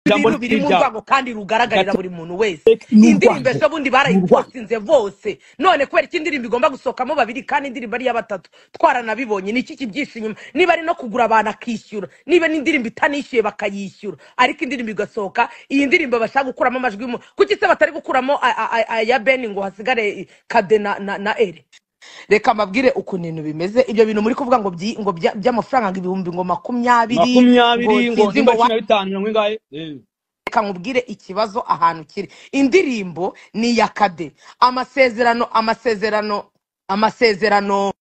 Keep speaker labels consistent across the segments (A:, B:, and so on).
A: ibintu biri mu rwango kandi rugaragarira buri muntu wese
B: ni
A: indirimbo
B: urwango.
A: ejo bundi
B: Ni urwango.
A: barayiposinze bose none kubera ko indirimbo igomba gusohokamo babiri kandi indirimbo ari iya batatu twaranabibonye ni iki kibyisha inyuma niba ari no kugura abantu akishyura niba n'indirimbo itanishyuye bakayishyura ariko indirimbo igasohoka iyi ndirimbo bashaka gukuramo amajwi y'umuntu kuki se batari gukuramo a- a- a- aya beni ngo hasigare kade na na na ere reka mbabwire ukuntu ibintu bimeze ibyo bintu muri kuvuga ngo byi- ngo bya- by'amafaranga ngo ibihumbi ngo makumyabiri ngo
B: makumyabiri ngo
A: sinzi ngo
B: nimba
A: wa
B: cumi na bitanu mirongo ingahe Eh,
A: reka nkubwire ikibazo ahantu kiri indirimbo ni iya kade amasezerano amasezerano amasezerano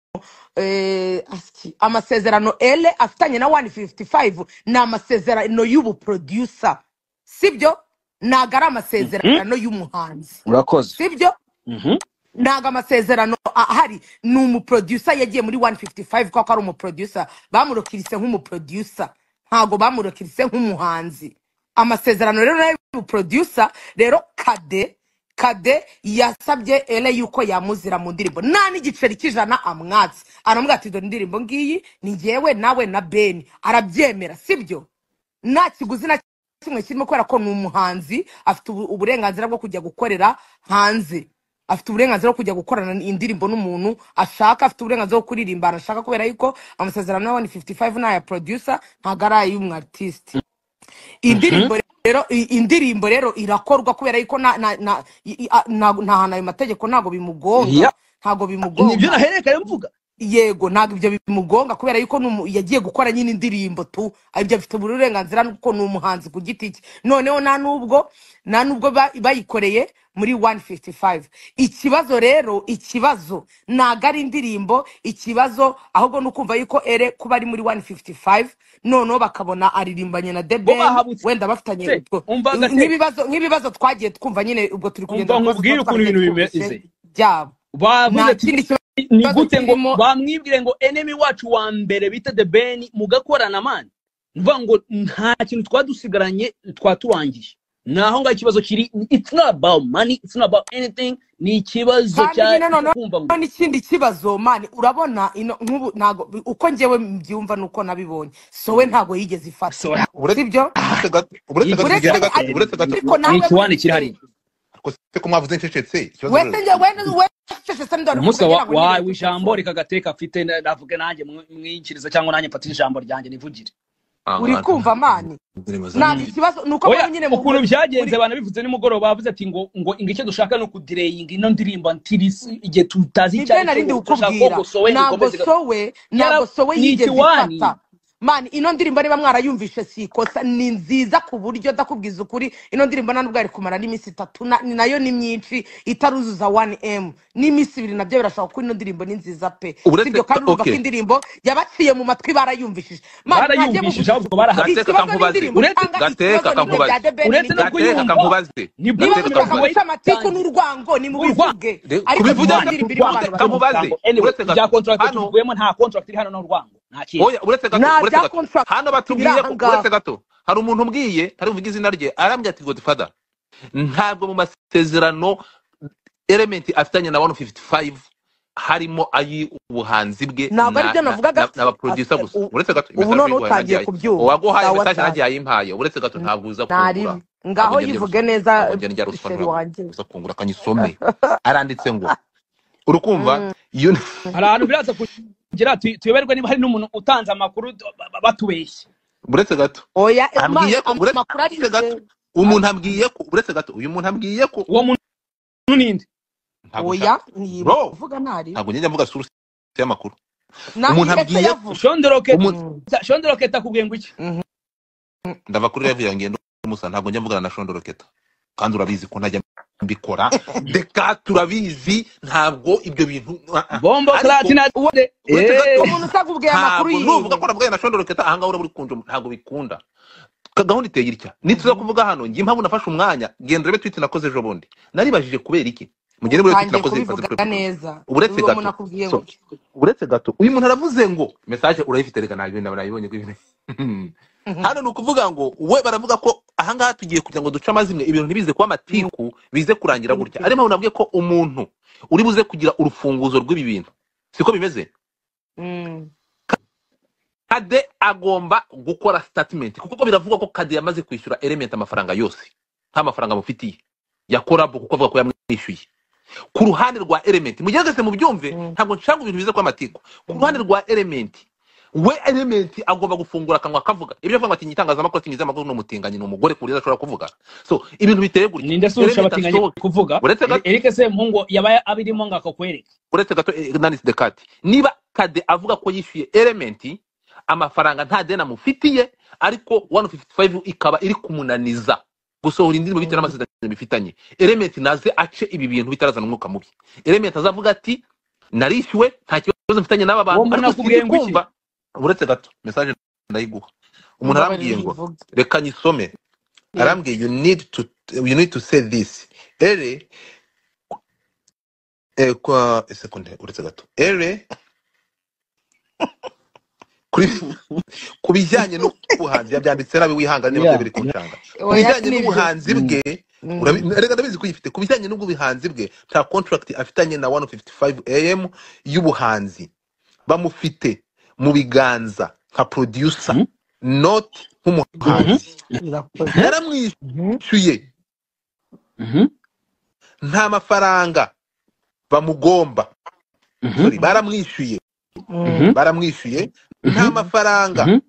A: eh, aski- amasezerano ele afitanye na 155 ni amasezerano y'ubuproducer sibyo ntago ari amasezerano y'umuhanzi
C: urakoze
A: sibyo
B: mhm.
A: ntago amasezerano ahari ni umuproducer yagiye muri 155 kuko ari umuproducer bamurokirise nk'umuproducer ntago bamurokirise nk'umuhanzi amasezerano rero nayo y'umuproducer rero kade kade yasabye ele yuko yamuzira mu ndirimbo nta n'igiceri cy'ijana amwatse aramubwira ati dore indirimbo ngiyi ni ngewe nawe na beni arabyemera sibyo nta kiguzi na kimwe kirimo kubera ko ni umuhanzi afite ubu- uburenganzira bwo kujya gukorera hanze afite uburenganzira bwo kujya gukorana indirimbo n'umuntu ashaka afite uburenganzira bwo kuririmba ahantu ashaka kubera yuko amasezerano ya 155 ni aya producer ntago ari ay'umu artiste indirimbo rero i- indirimbo rero irakorwa kubera yuko na na na i- i- a- na- nta hantu ayo mategeko ntago bimugonga
C: Ya. nibyo
A: ntago bimugonga
C: nahererekanye mvuga
A: yego ntabwo ibyo bimugonga kubera yuko ni umu- yagiye gukora nyine indirimbo tu ibyo afite uburenganzira kuko ni umuhanzi ku giti cye noneho nta nubwo nta nubwo ba- bayikoreye muri 155 ikibazo rero ikibazo ntabwo ari indirimbo ikibazo ahubwo ni ukumva yuko ere kuba ari muri 155 noneho bakabona aririmbanye na
B: bo
A: debeni
B: bahabutse
A: wenda bafitanye
B: se
A: ubwo-
B: umva gake
A: nk'ibibazo nk'ibibazo twagiye twumva nyine ubwo turi kugenda
B: umva
A: mu bibazo
B: nkubwire ukuntu
A: tuba twaragiye
B: ibintu
A: twumvise
B: bimeze
A: byabo
B: bavuze
A: nta
B: ati
A: kindi
B: ni
A: kibazo
B: gute ngo
A: kirimo
B: bamwibwire ngo enemy wacu wa mbere bita the ben mugakorana mani mvuga ngo nta kintu twadusigaranye twaturangiye naho ngaho ikibazo kiri it's not about money it's not about anything ni ikibazo
A: kandi
B: cya
A: nyine noneho
B: kumva ngo
A: n'ikindi kibazo mani urabona ino nk'ubu ntago uko njyewe mbyumva nuko nabibonye sowe ntabwo yigeze ifata
B: so
A: si byo
D: uretse gato uretse
A: uretse
D: gato tugende
B: ikibazo
D: gato
A: ari-
D: uretse gato
A: ariko
B: ni
A: nawe
B: ikiwani kiri
A: wese
B: hariya
D: ko se ko mwavuze ncecetse ikibazo
A: wese
D: rero
A: njye wene wese se ndora
B: umunsi
A: kugira ngo
B: wawe
A: nibere
B: w'ijambo reka gateka afite na- navuge nanjye mwinjiriza cyangwa nanjye mfate ijambo ryanjye nivugire
A: uri kumva mani
D: indirimbo
A: ntabwo
D: zanjye
A: ikibazo ni uko
B: oya
A: muri nyine mu-
B: ukuntu byagenze
A: muri
B: banabivuze nimugoroba bavuze ati ngo ngo ngo icyo dushaka ni ukudireyinga ino ndirimbo ntirisi igihe tutazi icyo
A: nibyo
B: ari cyo
A: narindi
B: ngo turashaka ko
A: kukubwira
B: ngo sowe
A: ntabwo
B: dukomeze ga-
A: sowe
B: Yara-
A: ntabwo sowe
B: ni
A: yigeze
B: ikiwani
A: ifata mani ino ndirimbo niba mwarayumvishe si ikosa ni nziza ku buryo ndakubwiza ukuri ino ndirimbo nta nubwo yari kumara n'iminsi itatu na- ni nayo ni myinshi itaruzuza 1m n'iminsi ibiri nabyo birashobora kuko ino ndirimbo ni nziza pe si
D: uretse
A: ibyo kandi urumva ko
D: okay
A: indirimbo yabaciye mu matwi barayumvishije mani mwajye
B: barayumvishije
A: muvuga
B: ahubwo barahatse
D: gateka
A: ikibazo
D: kankubaze
A: n'indirimbo
B: uretse
A: cyangwa
D: gateka
A: ikibazo ni bino bya debeni
D: kankubaze
B: uretse no
A: ni iki
B: kuyumva
D: gateka
B: nibwo kibazo
A: niba
D: kankubaze gateka
A: mushaka
D: kankubaze
A: guca amatiku
B: wayitangiye
A: n'urwango nimubivuge
B: urwango
D: Rero,
A: ariko
D: kubivuga
A: niba
B: urwango
A: indirimbo irimo
B: urwango
A: abantu
B: baramutango anyway
A: baravuga
D: uretse kankubaze uretse
B: ibya
D: gato
B: contract
D: hano
B: tuvuyemo nta contract iri hano n'urwango nta kintu
D: oya uretse gato
A: nta
D: uretse
A: bya
D: gato
A: contract
D: hano
A: biri
D: batubwiye
A: aha
D: ko
A: ngaha
D: uretse gato hari umuntu umbwiye ntarumvuga izina rye arambwira ati godfather ntabwo mu masezerano element afitanye na 155 harimo ay'ubuhanzi bwe
A: ntabwo ari
D: na
A: byo
D: na
A: navugaga
D: na, na producer gusa uretse gato
A: ubu none
D: imesage naguhaye
A: utangiye
D: nagihaye
A: kubyumva
D: uwaguhaye
A: sawa
D: imesage
A: cyane
D: nagihaye impaye uretse gato ntabwo uza kungura
A: ntarimo
D: ntabwo
A: ngaho
D: ugenda
A: yivuge
D: byibuza
A: neza
D: ntabwo ugenda njya
A: sheri
D: rusobanura
A: wanjye
D: uza kungura akanyisome aranditse ngo urukumva iyo
B: hari ahantu biraza kugira tu- tuyoberwe niba hari n'umuntu utanze amakuru tu- ba- ba- batubeshya
D: uretse gato
A: oya mani
D: ambwiye ko uretse
A: amakuru ari
D: uretse gato umuntu ambwiye ko uretse gato uyu muntu ambwiye ko
B: uwo muntu ninde
D: ntabwo
A: oya
D: nshaka
A: niba
D: bro
A: uvuga ntarimu
D: ntabwo ngenda mvuga source y'amakuru umuntu
A: nanjye se
D: ambwiye ko
A: yavuga
B: shondoroketa
D: umuntu
A: Mm,
B: shondoroketa akubwiye ngo iki
A: mhm.
D: ndava kuri rev yanjye musa ntabwo njya mvugana na shondoro keta kandi urabizi ko ntajya mbikora deka turabizi ntabwo ibyo bintu ah, ah.
B: bombo
D: ariko
B: clati na
A: Uwo-
D: uretse gato
B: Eh.
A: umuntu usakubwiye amakuru
D: ntabwo nuvuga
A: yiwe
D: ko navuganye na shondoro keta ahangaha urabura ukunje ntabwo bikunda Ka- gahunda iteye gutya nituza
A: Mhm.
D: kuvuga hano njye impamvu nafashe umwanya genda urebe tweet nakoze ejo bundi naribajije kubera iki mugende murebe tweet
A: utangiye
D: nakoze
A: kubivuga
D: ifaze kuri rev
A: neza
D: uretse
A: uwo muntu
D: gato
A: akubwiye
D: so
A: gutya
D: uretse gato uyu muntu aravuze ngo message urayifite reka ntabwo nabonye ko ibintu
A: Mhm.
D: hano ni ukuvuga ngo we baravuga ko ahangaha tugiye kugira ngo duce amazimwe ibintu ntibize kuba
A: Ni
D: amatiku bize kurangira
A: ukuri
D: gutya
A: pe.
D: ariyo mpamvu navuga ko umuntu uri buze kugira urufunguzo rw'ibi bintu siko bimeze
A: Mm.
D: kade agomba gukora statement kuko biravugwa ko kade yamaze kwishyura element amafaranga yose nta mafaranga amufitiye ya collab kuko avuga ko yamwishyuye ku ruhande rwa element mugerageze mubyumve
A: Mm.
D: ntabwo nshaka ibintu biza kw'amatiku ku ruhande rwa element we element agomba gufungura akanwa akavuga ibyo avuga ngo ati nyitangazamakuru ati nyizamakuru ni umutinganyi ni umugore ku buryo adashobora kuvuga so ibintu biteye gutya
B: ninde se urusha
D: element
B: abatinganyi
D: asohoke
B: kuvuga
D: uretse gato
B: erike se mpungu yaba abirimo ngo akakwereke
D: uretse gato nanise dekati niba kade avuga ko yishyuye elementi amafaranga nta deni amufitiye ariko 155 ikaba iri kumunaniza gusohora indirimbo bitewe n'amasezerano bifitanye elementi naze ace ibi bintu bitarazana umwuka mubi elementi azavuga ati narishyuwe nta kibazo mfitanye n'aba
B: uwo
D: bantu
B: muntu
D: ariko
B: akubwiye
D: sinzi
B: ngo iki?
D: kumva uretse gato mesaje ndayiguha umuntu arambwiye ngo reka nyisome arambwiye you need to you need to say this ere eh, kwa sekunde uretse gato ere kuri ku bijyanye n'ubuhanzi yabyanditse nabi wihangane niba
B: Yeah.
D: byabiri kuncanga ku bijyanye n'ubuhanzi bwe urabi- reka ndabizi ko uyifite ku bijyanye n'ubuhanzi bwe nta contract afitanye na 155 am y'ubuhanzi bamufite mu biganza nka producer
B: Mhm.
D: not nk'umuhanzi
A: birakoze
D: yaramwishyuye
B: Mhm,
D: nta mafaranga bamugomba
B: mhm,
D: sorry baramwishyuye
B: mhm,
D: baramwishyuye nta
B: mhm,
D: mafaranga
B: mhm,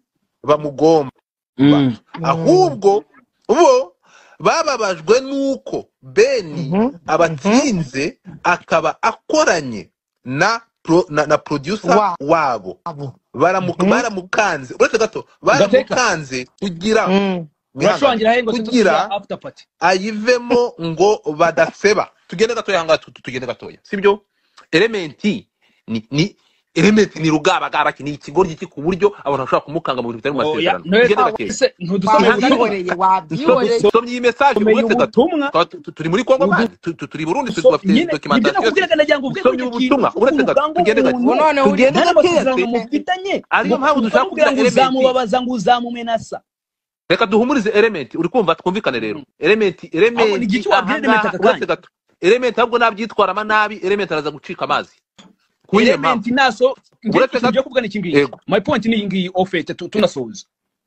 D: bamugomba
B: mhm.
D: ahubwo bo bababajwe n'uko beni abatsinze akaba akoranye na pro, na, na producer
A: wabo
D: wabo Baramu-
A: Mhm.
D: baramukanze uretse gato
B: Gateka.
D: baramukanze kugira wihangane,
B: urashurangira he ngo tugira
D: kugira
B: after party
D: ayivemo ngo badaseba tugende gatoya ahangaha tu- tu- tugende gatoya sibyo elementi ni, ni elementi ni rugabagara ni ikigoryi ki ku buryo abantu bashobora kumukanga mu bintu bitari mu
B: oya
D: masezerano
B: noye
D: tugende gakeya
B: se ntudusome hano
A: wabyihoreye
D: nsomye
A: wabyihoreye
D: nsomye iyi message
B: tumenya
D: uretse gato
B: ubutumwa
D: Twa- tu- tu- turi muri kongo
B: Ubu-
D: bandi tu- tu- turi burundi tu-
B: So,
D: dufite
B: nyine nibyo
D: documentation yose
B: nakubwiraga nagira ngo ubwe
D: nsomye
B: kuri ikintu
D: ubutumwa uretse gato
B: cy'urugango
D: tugende gato
B: umuntu
A: none uri
D: tugende
B: nta
D: gakeya
B: n'amasezerano
D: se
B: mufitanye
D: ariyo mpamvu dushaka
B: ukamubwira ngo
D: kugira elementi
B: uzamubabaza ngo uzamumenasa
D: reka duhumurize elementi uri kumva twumvikane rero elementi
B: ahubwo ni igihe
D: elementi
B: cyo wabwira elementi
D: ahangaha
B: aka kanya
D: uretse gato elementi ahubwo nabyitwaramo nabi elementi araza gucika amazi kuri iyo mpamvu
B: elementi naso ngiye
D: Uretse
B: ikintu
D: gato-
B: ngiye kuvuga ni iki ngiki
D: Yego.
B: my point ni iyi ngiyi ofete tu- tunasoza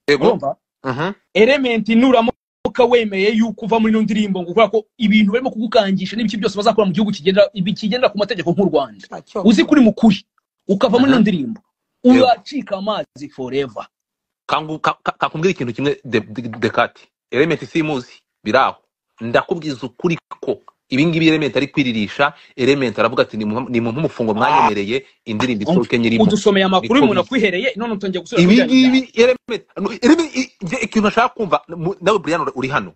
D: yego
B: urumva
D: Mhm.
B: element nuramuka wemeye yuko uva muri ino ndirimbo ngo kubera ko ibintu barimo kugukangisha n'ibiki byose bazakora mu gihugu kigendera ibi- kigendera ku mategeko nk'u Rwanda uzi kuri mukuri ukava muri ino
D: Mhm.
B: ndirimbo
D: Yego.
B: uracika amazi forever
D: Kangu- ka- ka- kakubwira ikintu kimwe de- de- dekati elementi simuzi biraho ndakubwiza ukuri ko ibi ngibi elementi ari kwiririsha elementi aravuga ati ni mu nk'umufungo mwanyemereye indirimbo isohoke nyirimo
B: udusomeye amakuru
D: Niko
B: y'umuntu
D: biri.
B: akwihereye none utangiye gusubira
D: ibi
B: kubijyana
D: ngibi elementi no, elementi- i- nge- ikintu nashaka kumva mu- nawe brian uri- uri hano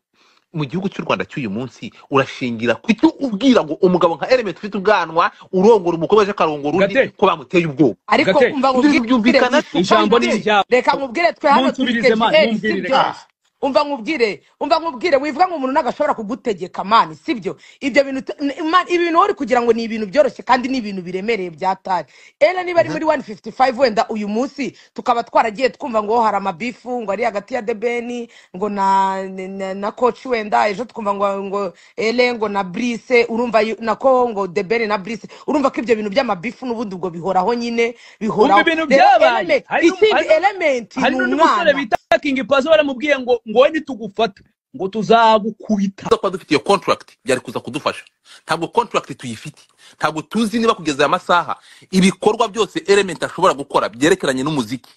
D: mu gihugu cy'u rwanda cy'uyu munsi urashingira ku icyo ubwira ngo umugabo nka elementi ufite ubwanwa urongora umukobwa aje akarongora undi
B: Gate.
D: ko bamuteye ubwoba
A: ariko
B: Gate.
A: umva
D: ibyo
A: nkubwire
D: byumvikana
A: byinshi.
D: se
B: ijambo ni
D: kandi
B: iryawe
A: reka nkubwire twe hano turi
B: Munsubize man,
A: KGH
B: mumbwire
A: sibyo
B: reka.
A: umva nkubwire umva nkubwire wivuga ngo umuntu ntabwo ashobora kugutegeka mani sibyo ibyo bintu t- n- man, ibi bintu wari kugira ngo ni ibintu byoroshye kandi ni ibintu biremereye byatari era niba ari muri 155 wenda uyu munsi tukaba twaragiye twumva ngo hari amabifu ngo ari hagati ya debeni ngo na na, na coach wenda ejo twumva ngo ngo ele ngo na brise urumva yu- nako ngo debeni na brise urumva ko ibyo bintu by'amabifu n'ubundi ubwo bihoraho nyine
B: umva
A: bihoraho
B: ibintu
A: rero
B: byabaye
A: element
B: hari n'um-
A: ikindi
B: hari n'um-
A: element ni
B: hari n'undi musore
A: umwana
B: bita kingi pazo baramubwiye ngo ngo we nitugufata ngo tuzagukubita
D: tuza kuba dufite iyo contract byari kuza kudufasha ntabwo contract tuyifite ntabwo tuzi niba kugeza aya masaha ibikorwa byose element ashobora gukora byerekeranye n'umuziki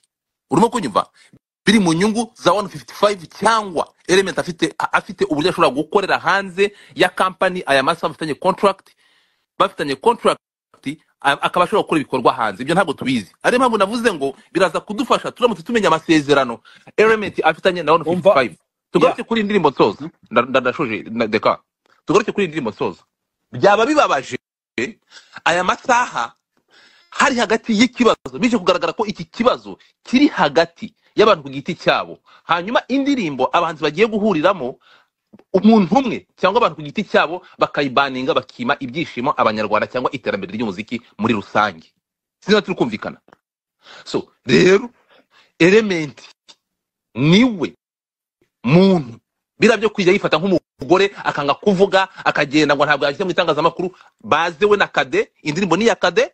D: urimo kunyumva biri mu nyungu za 155 cyangwa element afite a- afite uburyo ashobora gukorera hanze ya company aya masaha bafitanye contract bafitanye contract a- akaba ashobora gukora ibikorwa hanze ibyo ntabwo tubizi ariyo mpamvu navuze ngo biraza kudufasha turamutse tumenya amasezerano element afitanye na
B: umva
D: 155 tugaruke kuri iyi ndirimbo nsoza nda- nda- ndashoje na- deka tugaruke kuri iyi ndirimbo nsoza byaba bibabaje aya masaha hari hagati y'ikibazo bije kugaragara ko iki kibazo kiri hagati y'abantu ku giti cyabo hanyuma indirimbo abahanzi bagiye guhuriramo umuntu umwe cyangwa abantu ku giti cyabo bakayibaninga bakima ibyishimo abanyarwanda cyangwa iterambere ry'umuziki muri rusange sinaba turi kumvikana so rero elementi niwe muntu biriya byo kujya yifata nk'umugore akanga kuvuga akagenda ngo ntabwo yajya mu itangazamakuru baze we na kade indirimbo ni iya kade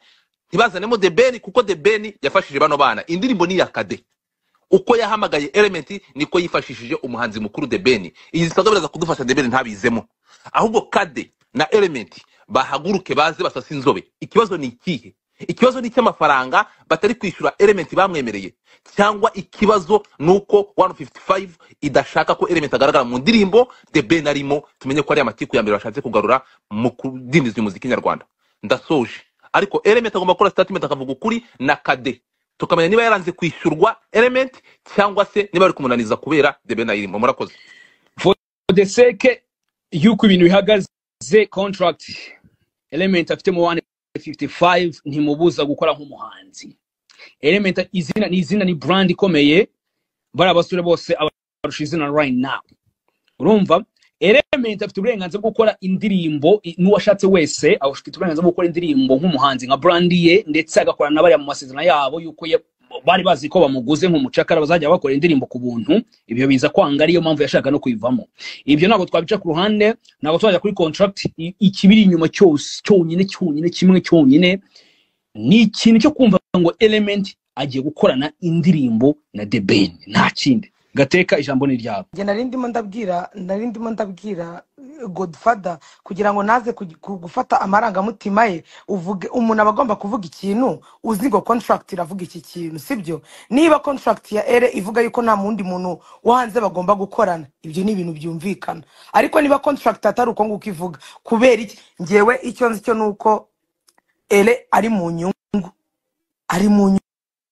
D: ntibazanemo the ben kuko the ben yafashije bano bana indirimbo ni iya kade uko yahamagaye element niko yifashishije umuhanzi mukuru the ben iyi zisaga biraza kudufasha the ben ntabizemo ahubwo kade na element bahaguruke baze basase inzobe ikibazo ni ikihe ikibazo ni icy'amafaranga batari kwishyura element bamwemereye cyangwa ikibazo ni uko 155 idashaka ko element agaragara mu ndirimbo the ben arimo tumenye ko ari amatiku ya mbere bashatse kugarura mu kudindiza umuziki nyarwanda ndasoje ariko element agomba gukora statement akavuga ukuri na kade tukamenya niba yaranze kwishyurwa element cyangwa se niba bari kumunaniza kubera debe nayirimo murakoze
B: for the sake y'uko ibintu bihagaze contract element afite mu 155 ntimubuza gukora nk'umuhanzi element izina ni izina ni brand ikomeye bari abasore bose abarusha izina right now urumva element afite uburenganzira bwo gukora indirimbo i- n'uwashatse wese afite uburenganzira bwo gukora indirimbo nk'umuhanzi nka brand ye ndetse agakorana n'abariya mu masezerano yabo y'uko ya- bari bazi ko bamuguze nk'umucakara bazajya bakora indirimbo ku buntu ibyo biza kwanga ariyo mpamvu yashaka no kuyivamo ibyo ntabwo twabica ku ruhande ntabwo twajya kuri contract i- ikibiri inyuma cyose cyonyine cyonyine kimwe cyonyine ni ikintu cyo kumva ngo element agiye gukorana indirimbo na the ben nta kindi gateka ijambo ni ryabo
A: njye nari ndimo ndabwira nari ndimo ndabwira eh, godfather kugira ngo naze kugi- ku- gufata amarangamutima ye uvuge umuntu aba agomba kuvuga ikintu uzi ngo contract iravuga iki kintu sibyo niba contract ya ere ivuga yuko nta wundi muntu wo hanze bagomba gukorana ibyo ni ibintu byumvikana ariko niba contract atari uko nguko ivuga kubera iki ngewe icyo nzi cyo ni uko ere ari mu nyungu ari mu nyungu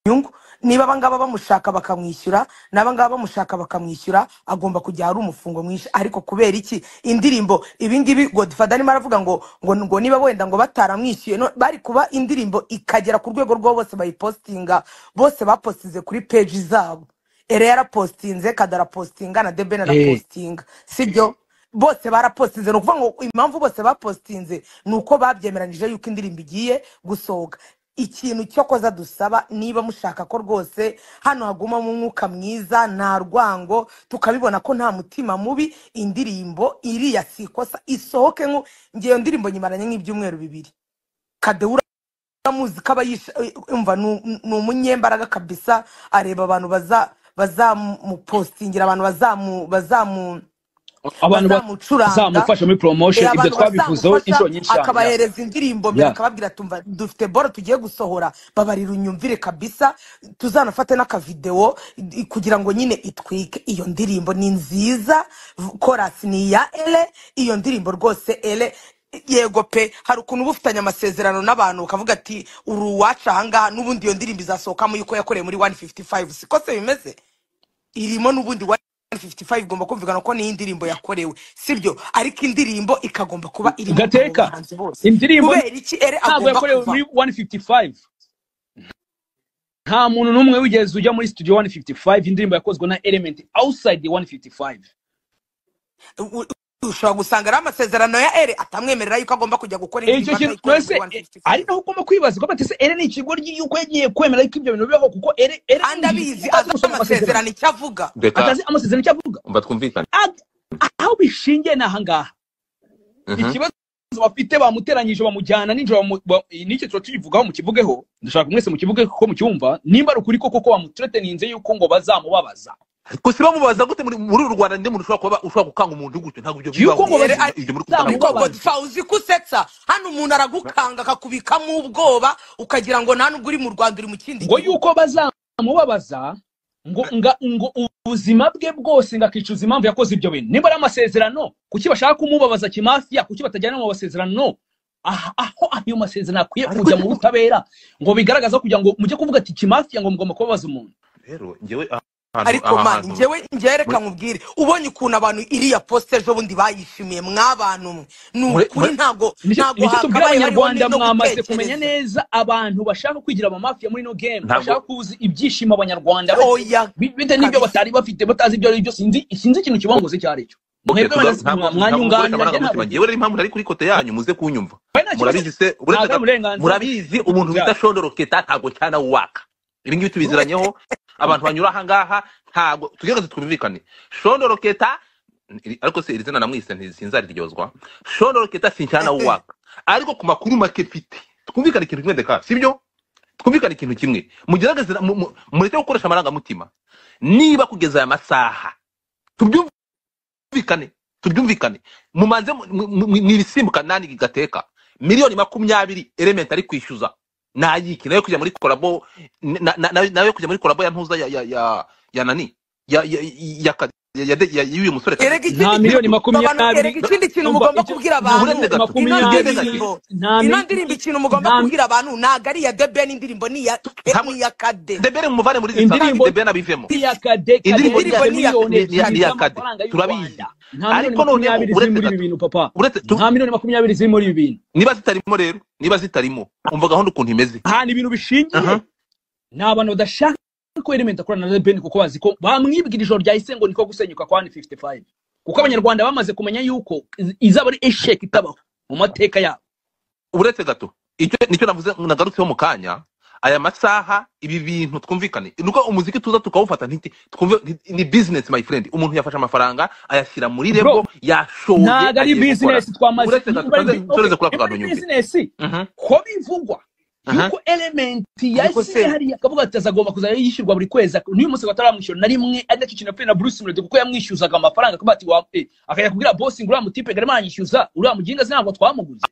A: inyungu niba abangaba bamushaka bakamwishyura n'abangaba bamushaka bakamwishyura agomba kujya ahari umufungo mwinshi ariko kubera iki indirimbo ibingibi godfather arimo aravuga ngo ngo ngo niba wenda ngo bataramwishyuye no- bari kuba indirimbo ikagera ku rwego rw'abo bose bayipostinga bose bapostinze kuri peji zabo ere yarapostinze kadarapostinga na debene
B: Eh,
A: arapostinga sibyo bose barapostinze ni ukuvuga ngo impamvu bose bapostinze ni uko babyemeranyije yuko indirimbo igiye gusohoka ikintu cyo koza dusaba niba mushaka ko rwose hano hagumamo umwuka mwiza nta rwango tukabibona ko nta mutima mubi indirimbo iriya si ikosa isohoke nku ngewe ndirimbo nyimaranye nk'ibyumweru bibiri kadewura amuzi ko aba yisha- umva ni um- ni umunyembaraga kabisa areba abantu baza bazamupostingira abantu bazamu bazamu
B: abantu
A: bazamucuranga
B: bazamufasha muri
A: Eh,
B: promotion ibyo
A: abantu
B: twabivuzeho
A: bazamufasha
B: inshuro nyinshi cyane ya
A: akabahereza indirimbo mbere
B: ya
A: akababwira tumva dufite boro tugiye gusohora babarira unyumvire kabisa tuzanafate n'akavidewo i- kugira ngo nyine itwike iyo ndirimbo ni nziza v- chorus ni iya ere iyo ndirimbo rwose ere yego pe hari ukuntu uba ufitanye amasezerano n'abantu ukavuga ati uri uwacu ahangaha n'ubundi iyo ndirimbo izasohokamo yuko yakoreye muri 155 siko se bimeze irimo n'ubundi 155 igomba kumvikana ko niyo indirimbo yakorewe sibyo ariko indirimbo ikagomba kuba irimo abo
B: gateka
A: bahanzi bose
B: indirimbo
A: kubera iki ere
B: ntabwo
A: agomba
B: yakorewe muri
A: kuvamo
B: 155 nta muntu n'umwe wigeze ujya muri studio 155 indirimbo yakozwe na element outside the 155
A: U- u- ushobora gusanga ari amasezerano ya ere atamwemerera yuko agomba kujya gukora
B: icyo
A: indirimbo
B: kintu
A: atayikoreye muri
B: ese eh, ari
A: 155
B: naho ugomba kwibaza ko batese ere ni ikigo ry'uko yagiye kwemera ko ibyo bintu bibaho kuko ere ere
A: kandi
B: yinjiye
A: abizi
B: atazi
A: azi
B: gusoma amasezerano
A: amasezerano icyo avuga
D: reka
B: atazi amasezerano icyo avuga
D: mba twumvikane
B: Ag- aho bishingiye ni ahangaha
D: Mhm.
B: ikibazo bafite bamuteranyije bamujyana nijoro bamu- ba- n'icyo tuba tukivugaho mukivugeho ndashaka mwese mukivuge kuko mucyumva nimba ari ukuri koko ko bamutreteninze yuko ngo bazamubabaza
D: gusa bamubaza gute muri muri uru rwanda ndi muntu ushobora kuba ushobora gukanga umuntu gutyo ntabwo ibyo
B: yuko
D: bibaho
B: ngo
A: ere
D: ibyo
A: ari
D: ibyo muri kubikana
A: niko
D: bibaho
B: bazamubabaze
A: godifa uzi ko usetsa hano umuntu aragukanga akakubikamo ubwoba ukagira ngo nta nubwo uri mu rwanda uri mu kindi
B: ngo
A: gihugu
B: yuko bazamubabaza ngo nga ngo ubuzima bwe bwose ngo akicuza impamvu yakoze ibyo bintu nimba ari amasezerano kuki bashaka kumubabaza kimafiya kuki batajyana mu masezerano Ah- aho ayo masezerano akwiye
D: ariko
B: kujya mu butabera ngo bigaragaza kugira ngo mujye kuvuga ati kimafiya ngo mugomba kubabaza umuntu
D: rero njyewe ahantu
A: ariko
D: aha
A: mani
D: hantu
A: njyewe njyewe reka
D: muri
A: nkubwire ubonye ukuntu abantu iriya posite ejo bundi bayishimiye mw'abantu mwe ni
D: muri
A: ukuri
D: muri
A: ntabwo
B: nicyo
A: ntabwo
B: nicyo tubwira
A: hakabaye hariho ni-
B: abanyarwanda
A: no
B: mwamaze kumenya
A: gutekereza
B: neza abantu bashaka kwigira abamafiya muri ino game
D: ntabwo
B: bashaka kuzi ibyishimo abanyarwanda bafite
A: oya
B: Bi- bitewe n'ibyo
A: kabisa
B: batari bafite batazi ibyo ari byo sinzi sinzi ikintu kibanguze icyo ari cyo
D: okay
B: mwebwe
D: tugaruke
B: abanyazi-
D: ntabwo
B: mwa- mwanyunganira njye
D: mukoresha
B: ntabwo
D: amarangamutima
B: nzi
D: njyewe rero impamvu nari kuri kote yanyu muze kunyumva
B: kandi nta kibazo
D: murabizi se
B: ntabwo ari
D: uretse gato
B: uburenganzira bwe
D: murabizi umuntu bita
B: bwabo
D: shondoroketa ntabwo cyana waka ibi ngibi tubiziranyeho abantu banyura ahangaha ntabwo tugerageze twumvikane shondoroketa iri- ariko se iri zina namwise nti- sinzariryozwa shondoroketa si cyana waka ariko ku makuru make mfite twumvikane ikintu kimwe ndeka sibyo twumvikane ikintu kimwe mugerageze na- mu- mu- mureke gukoresha amarangamutima niba kugeza aya masaha tubyumvikane tubyumvikane mumanze mu- mu- mu- mwibisimbuka nani gateka miliyoni makumyabiri element ari kwishyuza nayiki nayo kujya muri korabo na- na- na- nayo kujya muri korabo ya ntuza ya ya ya ya nani ya ya ya ka- ya- ya- ya- y'uyu musore kazi
A: erega
B: nta
A: ikindi
B: miliyoni
A: kintu babantu-
B: makumyabiri
A: erega ikindi kintu
B: umva,
A: mugomba
B: icyo-
A: kubwira
B: nta
A: abantu
D: miliyoni
A: ino
B: makumyabiri
A: ndirimbo
B: nta
A: ino
B: mi-
A: ndirimbo ikintu mugomba
B: nta mi-
A: kubwira abantu ntabwo ari iya debeni indirimbo ni iya eh,
D: hamwe
A: ni iya kade
D: debere muvane muri izi sasa
B: indirimbo
D: debere abivemo
B: ya kadekade
D: indirimbo
A: indirimbo
B: yarenze
A: ni iya
B: miliyoni
A: ni iya
B: ebyiri
D: niya kade
B: z'amafaranga y'u
D: turabizi
B: rwanda nta miliyoni
D: ariko noneho
B: makumyabiri ziri muri ibi
D: uretse gato
B: bintu papa
D: uretse tu-
B: nta miliyoni makumyabiri ziri muri ibi bintu
D: niba zitarimo rero niba zitarimo umva gahunda ukuntu imeze
B: ahantu ibintu bishingiye
D: aha
B: ni abantu badashaka ko element akorana na ben kuko bazi ko bamwibwira ijoro ryahise ngo niko gusenyuka kwa 55 kuko abanyarwanda bamaze kumenya yuko iz- izaba ari eshek itabaho mu mateka yabo
D: uretse gato icyo nicyo navuze nagarutseho mu kanya aya masaha ibi bintu twumvikane nuko umuziki tuza tukawufata nti twumve nti- ni business my friend umuntu yafashe amafaranga ayashyira muri
B: bro
D: rebo yashoye
B: ntago ari
D: agiye gukora
B: business twamaze
D: uretse gato
B: niba ari
D: tuze
B: bi- okay
D: tureze kuri
B: niba
D: ako kantu
B: ari
D: nyumve
B: business
D: Mhm,
B: ko bivugwa
D: aha.
B: yuko element
C: ariko
B: yasiye
C: se
B: hariya akavuga ati azagomba kuzajya yishyurwa buri kwezi n'uyu munsi bataramwishyura na rimwe ari nacyo kintu yapfuye na bruce melody kuko yamwishyuzaga amafaranga akavuga ati wa eh, akajya kubwira boss ngo uriya mutipe garama yanyishyuza uriya muginga ntabwo twamuguze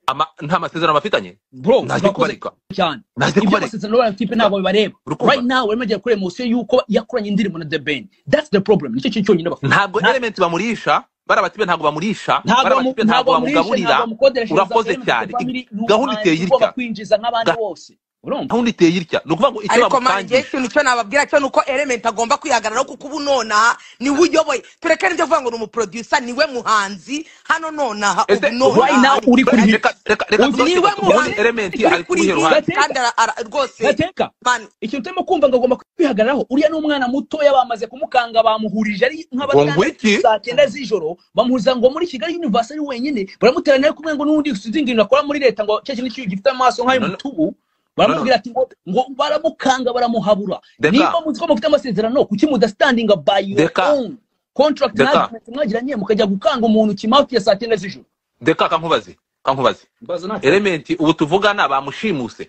D: Ama- nta masezerano bafitanye
B: bro
D: ntaze
B: murakoze
D: kubareka
B: cyane
D: ntaze
B: ibyo
D: kubareka
B: amasezerano y'abantu tipe ntabwo bibareba right
D: urukumva
B: now barimo bagera kuri emosiyo y'uko yakoranye indirimbo na the ben that's the problem nicyo kintu cyonyine bafite
D: ntabwo
B: Nta-
D: element bamurisha barabatibe ntabwo bamurisha
B: ntabwo bamu-
D: barabatibe ntabwo
B: ntabwo bamurishe ntabwo
D: bamugaburira
B: bamukodereshereza
D: urakoze
B: element the
D: cyane I-
B: family ni
D: gahunda iteye
B: umuhanzi ugomba
D: irya
B: kwinjiza nk'abandi bose urumva
D: gahunda iteye irya ni ukuvuga ngo icyo
A: ariko mara ngewe
D: bamusangisha
A: ikintu cyo nababwira cyo nuko element agomba kwihagararaho kuko ubu nonaha niwe uyoboye tureke n'ibyo kuvuga ngo ni umuproducer niwe muhanzi hano nonaha ubu
D: ese ubu
B: right now
A: nonaha
B: uri kuri
A: gateka
D: reka
B: hit
D: reka reka tugarutse
A: niwe
D: gato ubundi
A: muhanzi
D: element
A: uri
D: ari ku
A: kuri
D: ruhe
A: hit
D: ruhande
B: gateka
A: kandi ara- ara- rwose
B: gateka
A: man
B: ikintu utarimo kumva ngo agomba kwihagararaho uriya ni umwana mutoya bamaze kumukanga bamuhurije ari
D: ngo
B: nk'abatandatu
D: ngwiki
B: saa cyenda z'ijoro bamuhuriza ngo muri kigali universe ari wenyine baramuteranya ari kumwe ngo n'undi uzi ibintu akora muri leta ngo cya kintu cy'iyo gifite amaso
D: none
B: nk'ay'umutubu
D: none
B: baramubwira ati ngo ngo baramukanga baramuhabura
D: deka
B: niba muzi ko mufite amasezerano kuki mudastandinga by your
D: deka
B: own contract na
D: deka
B: agreement mwagiranye mukajya gukanga umuntu kimawuti ya saa cyenda z'ijoro
D: deka kankubaze kankubaze
B: mbaza natwe
D: element ubu tuvugana bamushimuse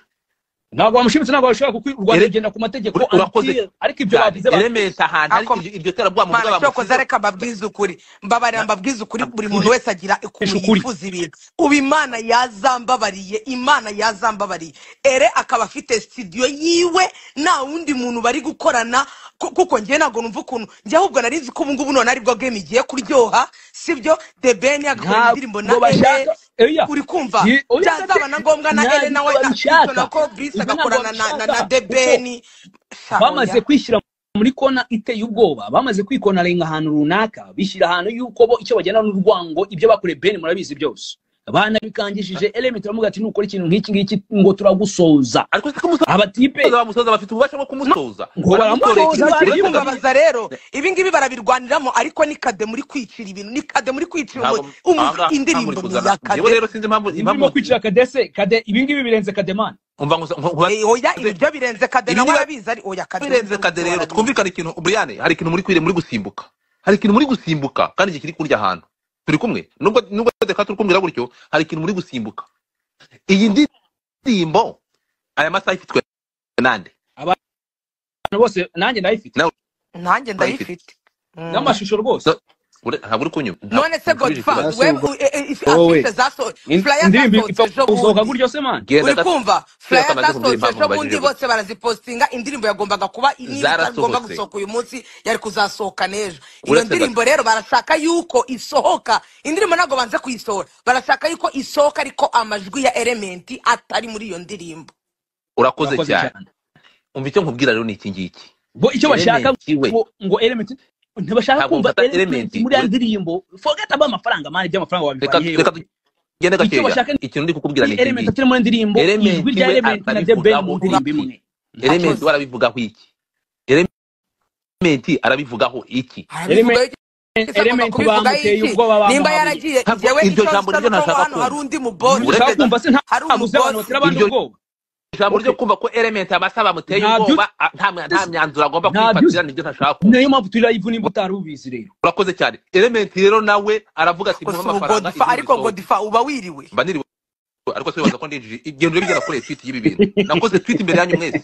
B: ntabwo bamushimitse ntabwo bashobora kuko u rwanda
D: Ere-
B: rugenda ku mategeko
D: uri- urakoze
B: until ariko ibyo
D: cyane
B: bavuze
D: element
B: babyishe
D: ahantu hari
A: ako
D: iryo iryo terabwoba muvuga
A: mana cyokoza
D: bamushizeho
A: reka mbabwize ukuri mbabarira mbabwize ukuri buri muntu
D: ukuri
A: wese agira ukuntu
B: esha ukuri
A: yifuza ibintu ubu imana yazambabariye imana yazambabariye ere akaba afite studio yiwe nta wundi muntu bari gukorana ku- kuko njyewe ntabwo numva ukuntu njye ahubwo nari nzi ko ubu ngubu none aribwo game igiye kuryoha sibyo the ben agakorera indirimbo
B: ntabwo
A: na ere
B: bashaka eya
A: uri kumva
B: Ni- oya
A: byazaba na ngombwa na ere
B: ntabwo
A: nawe akitona
B: babishaka
A: ko brise
B: ibyo ntabwo
A: agakorana na, na,
B: babishaka
A: na the
B: kuko
A: ben sha
B: bamaze
A: oya
B: kwishyira muri kona iteye ubwoba bamaze kwikonarenga ahantu runaka bishyira ahantu y'uko bo icyo bagena ni urwango ibyo bakoreye beni murabizi byose banabikangishije element baravuga ati nukora ikintu nk'iki ngiki ngo turagusoza
D: ariko se kumusoza
B: abatipe
D: bamusoza bafite ububasha bwo kumusoza
B: ngo
D: baramutoreye
B: baramusoza
A: ntacyo
D: ikintu uretse gato
B: barabibona
A: kubabaza rero ibi ngibi barabirwaniramo ariko ni kade muri kwicira ibintu ni kade muri kwicira
D: ntabwo
A: umuzi umuzi
D: ahangaha nta muri
A: indirimbo ni
D: kuzana
A: iya
D: njyewe
A: kade
D: rero sinzi impamvu
B: ibi
D: impamvu
B: birimo kwicira kadese kade ibi ngibi birenze kademani
D: umva ngo nkubaze
A: Eh, oya ibi byo birenze kade
D: ibi
A: nawe
D: niba
A: arabizi ari oya kade we
D: birenze
A: ibyo
D: kade
A: byo
D: rero
A: arabizi
D: twumvikane ikintu buriyane hari ikintu muri kwire muri gusimbuka hari ikintu muri gusimbuka kandi iki kiri kurya ahantu turi kumwe nubwo nubwo reka turi kumvira gutyo hari ikintu muri gusimbuka iyi ndirimbo aya masaha ifitwe nande
B: abantu bose nanjye ndayifite
D: nawe
A: nanjye
D: urayifite
A: ndayifite Mm.
B: n'amashusho rwose
D: So, ure- ntabwo uri kunyuma ntabwo
A: none se
D: unsubije ikibazo
A: godfast
B: nasi
A: we
B: ubwo wowe
A: afite zasohotse
B: Ind-
A: furaya
B: indirimbo
A: zasohotse
B: ipfa
A: ejo
B: gusohoka
A: bundi
B: gutyo se mani
D: genda
A: uri
D: gato
A: kumva
D: twese
A: furaya
D: amaze kumbwira
A: zasohotse
D: impamvu
A: ejo bundi
D: nkubajije gusa
A: bose barazipostinga indirimbo yagombaga kuba iriya itagomba
D: zarasohotse
A: gusohoka uyu munsi yari kuzasohoka n'ejo iyo
D: uretse gato
A: ndirimbo rero barashaka yuko isohoka indirimbo ntabwo banze kuyisohora barashaka yuko isohoka ariko amajwi ya elementi atari muri iyo ndirimbo
D: urakoze
B: urakoze
D: cyane
B: cyane
D: umva icyo nkubwira rero ni iki ngiki
B: bo icyo bashaka
D: elementi we
B: ngo ngo element ntibashaka
D: ntabwo
B: kumva
D: mufata
B: element
D: elementi
B: muri ya
D: ure-
B: ndirimbo forget about amafaranga mani iby'amafaranga
D: reka
B: wabivaye hehe
D: reka tugende
B: icyo
D: gakeya
B: bashaka
D: ikintu ndi kukubwira
B: ni
D: ni iki
B: element
D: ngiki
B: atari muri ndirimbo ijwi
D: element
B: rya
D: we
B: element na the ben mu
D: atabivugaho
B: ndirimbo
D: iki
B: imwe
D: element
A: urakoze
D: we arabivugaho iki element arabivugaho iki
A: arabivuga
B: element
A: ese agomba
B: element
A: kubivugaho
B: bamuteye
A: iki
B: ubwoba
A: nimba
B: bamuhabuye
A: yaragiye
D: ntabwo
A: njyewe
D: iryo
A: icyo
D: jambo
A: nsa
D: niryo
A: nuko
D: ntashaka
A: hano hari
D: kumva
A: undi
B: ibyo
A: mubose
D: uretse
B: ushaka
D: gato
B: kumva se nta-
A: hari
B: ntabuze abantu
A: umubosi
B: batera abandi
D: iryo
B: ubwoba
D: jambo ryo
B: okay
D: kumva ko element amasa bamuteye
B: nta byutse
D: ubwoba a- nta mya- nta myanzuro agomba
B: nta byutse
D: kwifatira nibyo ntashaka kumva
B: niyo mpamvu turi live nimba utari ubizi rero
D: urakoze cyane element rero nawe aravuga ati muhe
A: gusa ubu
D: amafaranga
A: godifa
D: inkuru
A: ariko
D: isohoke
A: godifa uba wiriwe
D: mba niriwe ariko se wibaza ko ndinjije igendo bigera kure tweet y'ibi bintu nakoze tweet imbere yanyu mwese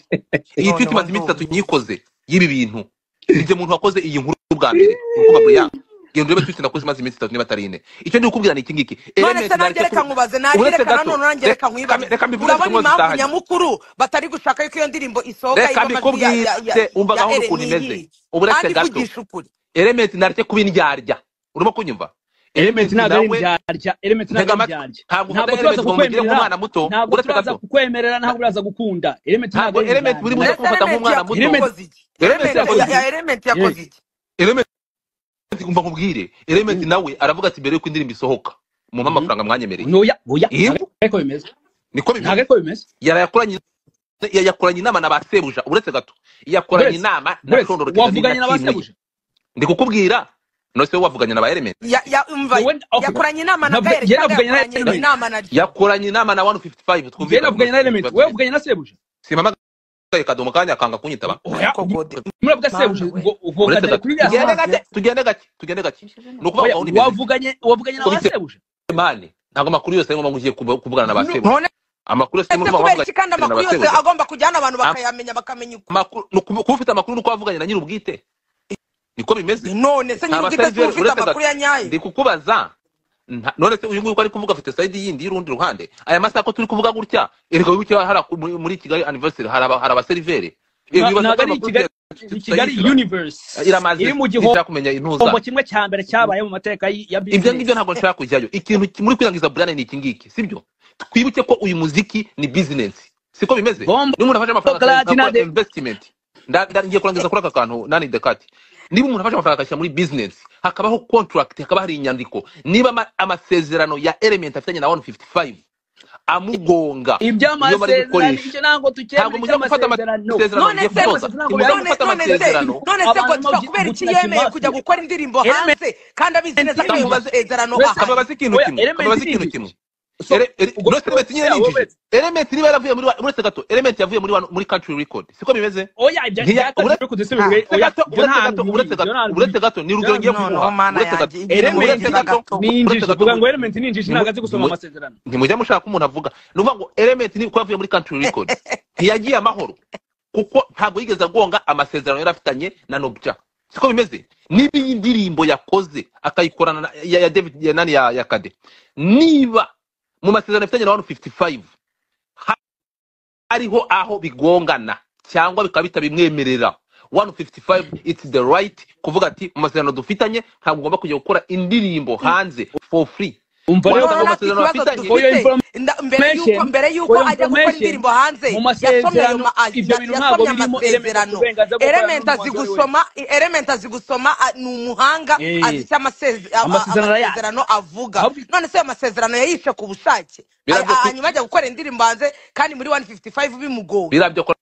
D: iyi tweet
A: noneho
D: imaze
A: ndumva
D: iminsi itatu nyikoze y'ibi bintu igihe umuntu wakoze iyi nkuru bwa mbere ni ukuvuga ngo ya iyo ndebe twitsi nakoze imaze iminsi itatu niba atari ine icyo ndi gukubwira ni iki ngiki
A: none se nanjye
D: elementi nareke
A: reka nkubaze
D: uretse
A: nareka
D: gato
A: nanone nanjye
D: reka
A: reka nkwibaze
D: reka mbivuge
A: urabona
D: zimwe
A: impamvu
D: zitahanye
A: nyamukuru batari gushaka yuko iyo ndirimbo isohoka
D: reka
A: irimo amajwi ya ya ya
D: mbikubwire umva
A: ya
D: gahunda ukuntu imeze
A: eremiyiri
D: ubu uretse
A: kandi
D: gato
A: ivugisha ukuri
D: elementi nareke kuba indyarya urimo kunyumva
B: element
D: elementi
B: ntabwo ari
D: nawe
B: indyarya element ntabwo
D: ntega
B: ari indyarya
D: amatwi
B: ntabwo turaza
D: ntabwo ukunda elementi ngo
B: kukwemerera
D: mugire nk'umwana muto
B: ntabwo
D: uretse
B: turaza
D: gato
B: kukwemerera ntabwo uraza gukunda element ntabwo ari
D: ntabwo elementi uri buze
B: indyarya
A: ndetse
D: kumfata
A: elementi
D: nk'umwana muto
B: Element-
A: yakoze iki elementi
D: elementi yakoze
A: ya ya elementi yakoze
D: iki
A: iki
D: elementi umva nkubwire elementi nawe aravuga ati mbere yuko indirimbo isohoka mumpe
B: Mhm.
D: amafaranga mwanyemereye
B: ntoya oya
D: Yego.
B: ntabwo ariko bimeze
D: niko bimeze
B: ntabwo ariko bimeze
D: yarayakoranye yayakoranye inama na ba sebuja uretse gato yakoranye
B: buretse
D: inama na
B: buretse
D: shondoro kizani na
B: wavuganye na ba
D: kimwe
B: sebuja
D: ndi kukubwira none se wowe wavuganye na ba elementi
A: ya ya umva
B: wowe okay
A: yakoranye inama na
B: navuga
A: gahereka
B: njye
A: cyangwa
B: navuganye na element
A: yakoranye inama na jimmy
D: yakoranye inama na 155
B: njye
D: twumvikana
B: navuganye na element wowe wavuganye na sebuja
D: simpamagaye kadomo kanya akanga kunyitaba
B: oya
A: ariko gode
B: muravuga
C: Mana
B: sebuja
C: we.
B: ngo ngo
D: uretse
B: katari
D: gato
B: kuri
C: Yes,
B: bya
D: tugende
B: sima
C: Mana.
D: gake tugende gake tugende gake ni ukuvuga
B: oya
D: ngo imeze
B: wavuganye wavuganye na ba
D: Ubitse-
B: sebuja
D: mani ntabwo amakuru yose ngomba ngiye kubu- kuvugana na ba sebuja
A: none
D: amakuru yose
A: ese
D: ngomba
A: kubera
D: kuvugana
A: iki kandi
D: na
A: amakuru
D: ba
A: yose
D: sebuja
A: agomba kujyana abantu
D: Am-
A: bakayamenya bakamenya ukuri
D: amakuru ni ukubu- kuba ufite amakuru ni uko wavuganye na nyir'ubwite niko bimeze
A: none se
D: nta
A: nyir'ubwite si
D: basenjeri
A: ufite
D: uretse gato
A: amakuru ya nyayo
D: ndi kukubaza nta- none se uyu nguyu uko ari kuvuga afite sayidi yindi y'urundi ruhande aya masaha ko turi kuvuga gutya erega wibuke hari aku- muri muri kigali anniversary hari aba- hari abaseriveri
B: Na-
D: wibaza ko
B: ntabwo
D: ari
B: ari
D: amakuru
B: ikigali
D: tugiye-
B: kigali
D: tutayishyura
B: universe
D: iramaze
B: iri mu gihombo
D: sinshaka kumenya intuza
B: kimwe cya mbere cyabaye mu mateka y- ya
D: ibyo ngibyo
B: business
D: ntabwo nshaka kujyayo ikintu ki- muri kwirangiza burane ni iki ngiki sibyo twibuke ko uyu muziki ni bizinesi siko bimeze
B: bombo
D: niba umuntu afashe amafaranga
B: chocolate na
D: akakora
B: de
D: investment Nda- nda- ngiye kurangiza kuri aka kantu nani dekati niba umuntu afashe amafaranga akashyira muri business hakabaho contract hakaba hari inyandiko niba ama- amasezerano ya element afitanye na 155 amugonga niyo bari
B: iby'amasezerano
D: gukoresha
B: icyo ntabwo
D: ntabwo
B: tukemera
D: mujya gufata
B: icy'amasezerano
D: amasezerano
A: none
D: mugiye
A: se
D: gutoza
B: ntabwo
D: ntimujya
A: none
D: gufata
A: none se
D: amasezerano
A: none se
B: abantu
A: godfa kubera iki yemeye kujya
B: b'ubutinakimasi
A: gukora indirimbo
B: element
A: hanze kandi abizi neza ko ayo
D: kamubaze
A: masezerano
B: wese
A: ahari
D: kamubaze ikintu
B: oya
D: kimwe
B: element
D: kamubaze
B: ni
D: ikintu kimwe
B: injiji so
D: Ere- ere-
B: ubwo
D: Rose Element nyine
B: se
D: ni
B: wowe
D: injiji element niba yaravuye muri wa- uretse gato element yavuye muri wa- muri country record siko bimeze
B: oya ibya
D: Ntiya-
B: byakaje
D: uretse
B: kuri kudese
C: Ah,
B: bibiri
D: uretse
B: oya
D: gato
B: ibyo
D: uretse
B: ntabwo
D: gato uretse
B: ibyo
D: gato
B: ntabwo
D: uretse gato ni rugero ngiye
C: noneho
D: kumuha
C: mana
D: uretse gato
C: yanjye igihe
B: element
D: uretse
C: murengera
D: gato
C: gato
B: ni
D: uretse
B: injiji
D: gato
B: vuga ngo element ni injiji ntabwo azi gusoma
D: ntimu-
B: amasezerano
D: ntimujya mushaka ko umuntu avuga ni ukuvuga ngo element ni ko yavuye muri country record ntiyagiye amahoro kuko ntabwo yigeze agonga amasezerano yari afitanye na nobya siko bimeze niba iyi ndirimbo yakoze akayikorana na- ya, ya david ya, nani ya, ya kade niba mu masezerano afitanye na 155 ha- hariho aho bigongana cyangwa bikaba bitabimwemerera 155 it's the right kuvuga ati mu masezerano dufitanye ntabwo ugomba kujya gukora indirimbo hanze for free
B: umva rero
D: wabona
A: none
D: ngo
A: natwe
D: amasezerano
A: ikibazo
D: afitanye
B: oyo
A: dufite
B: information
A: nda- mbere yuko mbere yuko
B: oyo
A: ajya gukora
B: information
A: indirimbo hanze
B: mu
A: yasomye ayo
B: masezerano
A: ma- a-
B: ibyo
A: na-
B: bintu ntabwo
A: yasomye
B: birimo element
A: amasezerano
B: uburenganzira bwo gukorana
A: elementi azi
B: n'umuhanzi uwo ari we
A: gusoma elementi azi gusoma a- ni umuhanga azi
B: Eh,
A: icyo amaseze- a- a-
B: amasezerano arayazi
A: amasezerano avuga
B: ahubwo
A: none se ayo masezerano yayishe ku bushake A-
D: birabyo
A: a-
D: kwi-
A: hanyuma ajya gukora indirimbo hanze kandi muri 155 bimugoye
D: birabyo ko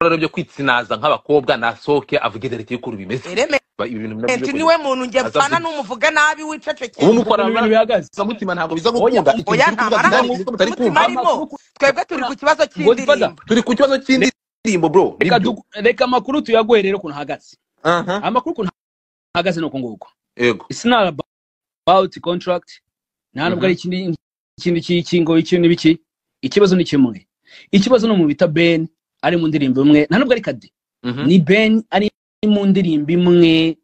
D: rero byo kwitsinaza nk'abakobwa nasohoke avuge rero iti kuri bimeze
A: elementi
D: Ba- ibi bintu nabyo byo
A: niwe
D: kugira
A: muntu njye
D: aza
A: mpfana
D: avuge
A: n'umuvuga nabi
D: ubu
A: wicecekera
B: ukuntu
D: mukorana
B: ibintu bihagaze
D: mutima ntabwo biza
B: oya
D: gukunda ikintu
A: oya
D: kiri
A: nta
D: kuvuga kidahari
A: marangamutima
D: ikivugo mutari kumva
A: arimo
B: amakuru
A: twebwe turi ku kibazo
B: godfather
A: cy'indirimbo
D: turi ku kibazo cy'indirimbo bro
B: reka
D: nibyo
B: du- reka amakuru tuyaguhe rero ukuntu ahagaze
D: aha
B: amakuru ukuntu ahagaze ni uku nguku
D: yego
B: it's not about contract nta nubwo
D: Mhm.
B: ari ikindi ikindi cy'ikingo ikindi biki ikibazo ni kimwe ikibazo ni umuntu bita ben ari mu ndirimbo imwe nta nubwo ari kade
D: Mhm.
B: ni ben ari mu ndirimbo imwe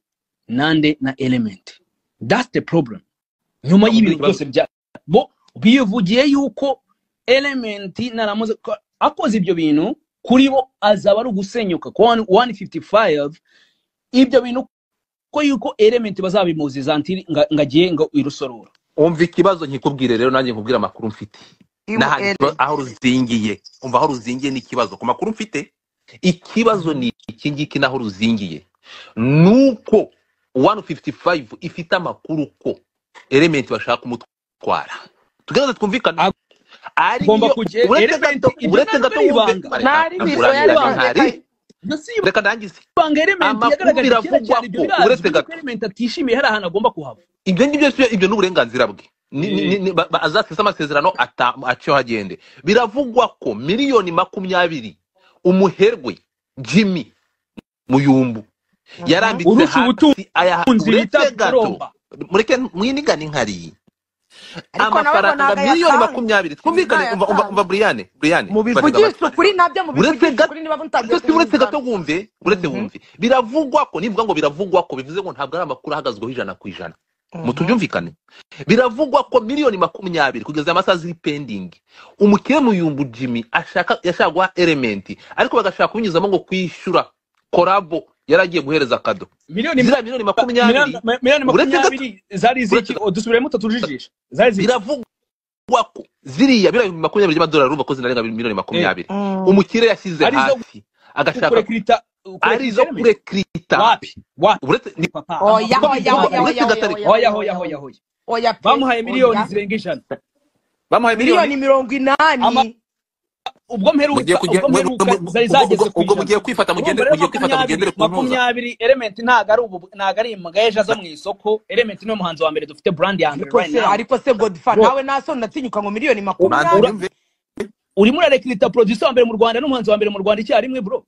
B: nande na element that's the problem nyuma
D: Ntabwo mbona
B: y'ibintu
D: ikibazo
B: byose bya bo bivugiye yuko element naramuze ko- akoze ibyo bintu kuri bo azaba ari ugusenyuka ku 155 ibyo bintu ko yuko element bazabimuziza ntiri nga- ngagiye ngo irusorora
D: umva ikibazo nkikubwire rero nanjye nkubwire amakuru mfite n'ahandi ikiba- aho ruzingiye umva aho ruzingiye ni ikibazo ku makuru mfite ikibazo ni iki ngiki n'aho ruzingiye nuko 155 ifite amakuru ko element bashaka kumutwara tugerageze twumvikane ari
B: agomba
D: yo
B: kujya
D: uretse
B: element
D: gato
B: ibyo
D: uretse
B: ntabwo
D: gato
B: ari
D: wumve
C: ntari bizo yari
B: ibanga ibanga
D: Reka ntabwo urangiza reka ntari
C: ikaye
B: ibyo si
D: reka ndangize
B: ibanga element
D: amakuru
B: yagaragaje kera
D: biravugwa
B: cyane ibyo
D: ko uretse
B: birazwi yuko
D: gato
B: element atishimiye hari ahantu agomba kuhava
D: ibyo ngibyo si- ibyo ni uburenganzira bwe Ni- ni-
B: Eh,
D: ni- ni- ba- ba- azasize amasezerano ata- aciyeho agende biravugwa ko miliyoni makumyabiri umuherwe jimmy muyumbu yarambitse
B: urusha
D: hasi ayaha
B: ubutunzi bita
D: uretse gato
B: poromba
D: mureke mwinigane inkari
C: ariko nawe ngo
D: amafaranga
C: ntabwo
D: miliyoni
C: ayatanga
D: makumyabiri twumvikane umva umva-
C: ntazayatanga
D: umva buriyane buriyane barega
A: mubivugishe
D: abatari
A: ukuri nabyo
D: uretse
A: mubivugishe
D: gato
A: ukuri niba mutagiye
D: uretse
A: kubyumvikana
D: gato wumve uretse wumve biravugwa ko nivuga ngo biravugwa ko bivuze ngo ntabwo ari amakuru ahagazweho ijana ku ijana mutubyumvikane biravugwa ko miliyoni makumyabiri kugeza aya masaha ziri pendingi umukire muyumbu jimmy ashaka yashaka guha elementi ariko bagashaka kubinyuzamo ngo kwishyura korabo yari agiye guhereza kado
B: miliyoni
D: ziriya miliyoni makumyabiri
B: miliyoni miliyoni
D: uretse gato
B: makumyabiri zari
D: uretse
B: ziki
D: gato
B: dusubiremo tujijisha zari ziki
D: biravugwa ko ziriya miliyoni makumyabiri by'amadolari urumva ko zinarenga miliyoni
B: Eh,
D: makumyabiri umukire yashyize
B: ari izo
D: hasi agashaka
B: kurekrita kurekrita
D: ari izo
B: element
D: kurekirita
B: wapi wapi
D: uretse ni
B: papa
A: oya
D: uko
B: amakuru bivugwa pe hoya
A: oya oya oya oya oya
D: bivugwa uretse gatari
A: oya
B: hoya hoya
A: oya
B: hoya
A: oya pe
B: bamuhaye miliyoni
A: oya
B: zirenga ijana
D: bamuhaye
A: miliyoni
D: miliyoni
A: mirongo
B: Ama-
A: inani
B: ubwo
D: mugiye
B: mperuka
D: kujya
B: ubwo
D: mwe-
B: mperuka
D: mwe-
B: zari
D: ubwo
B: zageze
D: ubwo-
B: ku
D: ubwo
B: ijana
D: mugiye kwifata
B: urumva
D: mugende
B: rero
D: mugiye kwifata
B: makumyabiri
D: mugendere ku ntuza
B: makumyabiri element ntago ari ubu ntago ari magayeje aza mu isoko element niwe muhanzi wa mbere dufite brand ya mbere
A: ariko
B: right
A: se
B: now
A: ariko se godfa
B: bro
A: nawe naso ndatinyuka ngo miliyoni
D: manza
A: makumyabiri
B: ura-
D: unyumve
B: urimo urarekrita producer wa mbere mu rwanda n'umuhanzi wa mbere mu rwanda icyarimwe bro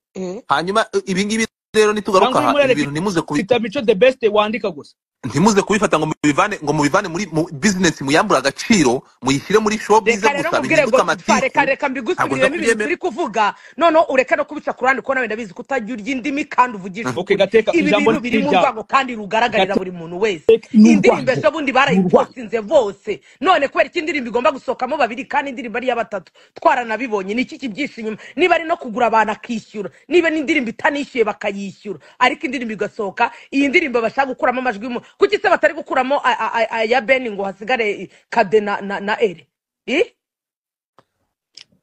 D: hanyuma eh, ibi ngibi rero nitugaruka
B: cyangwa urimo
D: aha ibi
B: urarekrita
D: bintu ntimuze kubi-
B: mico the best wandika gusa
D: ntimuze kubifata ngo mubivane ngo mubivane muri mu business muyambure agaciro muyishyire muri showbiz
A: reka rero nkubwire
D: gusa bihinduke
A: godfa reka
D: amatiku
A: reka
D: ntabwo nza
A: mbigusubiriremo ibintu
D: kubyemera
A: turi kuvuga noneho ureke no kubica ku ruhande kuko nawe ndabizi ko utagira urya indimi kandi uvugisha
B: okay
A: ukuri
B: gateka
A: ibi
B: ijambo
A: bintu
B: ni
A: biri mu
B: iryawe
A: rwango kandi rugaragarira
B: gateka
A: buri muntu wese
B: ni
A: indirimbo
B: urwango
A: ejo
B: ni
A: bundi
B: urwango
A: barayiposinze bose none kubera ko indirimbo igomba gusohokamo babiri kandi indirimbo ari iya batatu twaranabibonye ni iki kibyihishe inyuma niba ari no kugura abantu akishyura niba n'indirimbo itanishyuye bakayishyura ariko indirimbo igasohoka iyi ndirimbo bashaka gukuramo amajwi mu kuki se batari gukuramo a- a- a- aya beni ngo hasigare kade na na na ere Eh?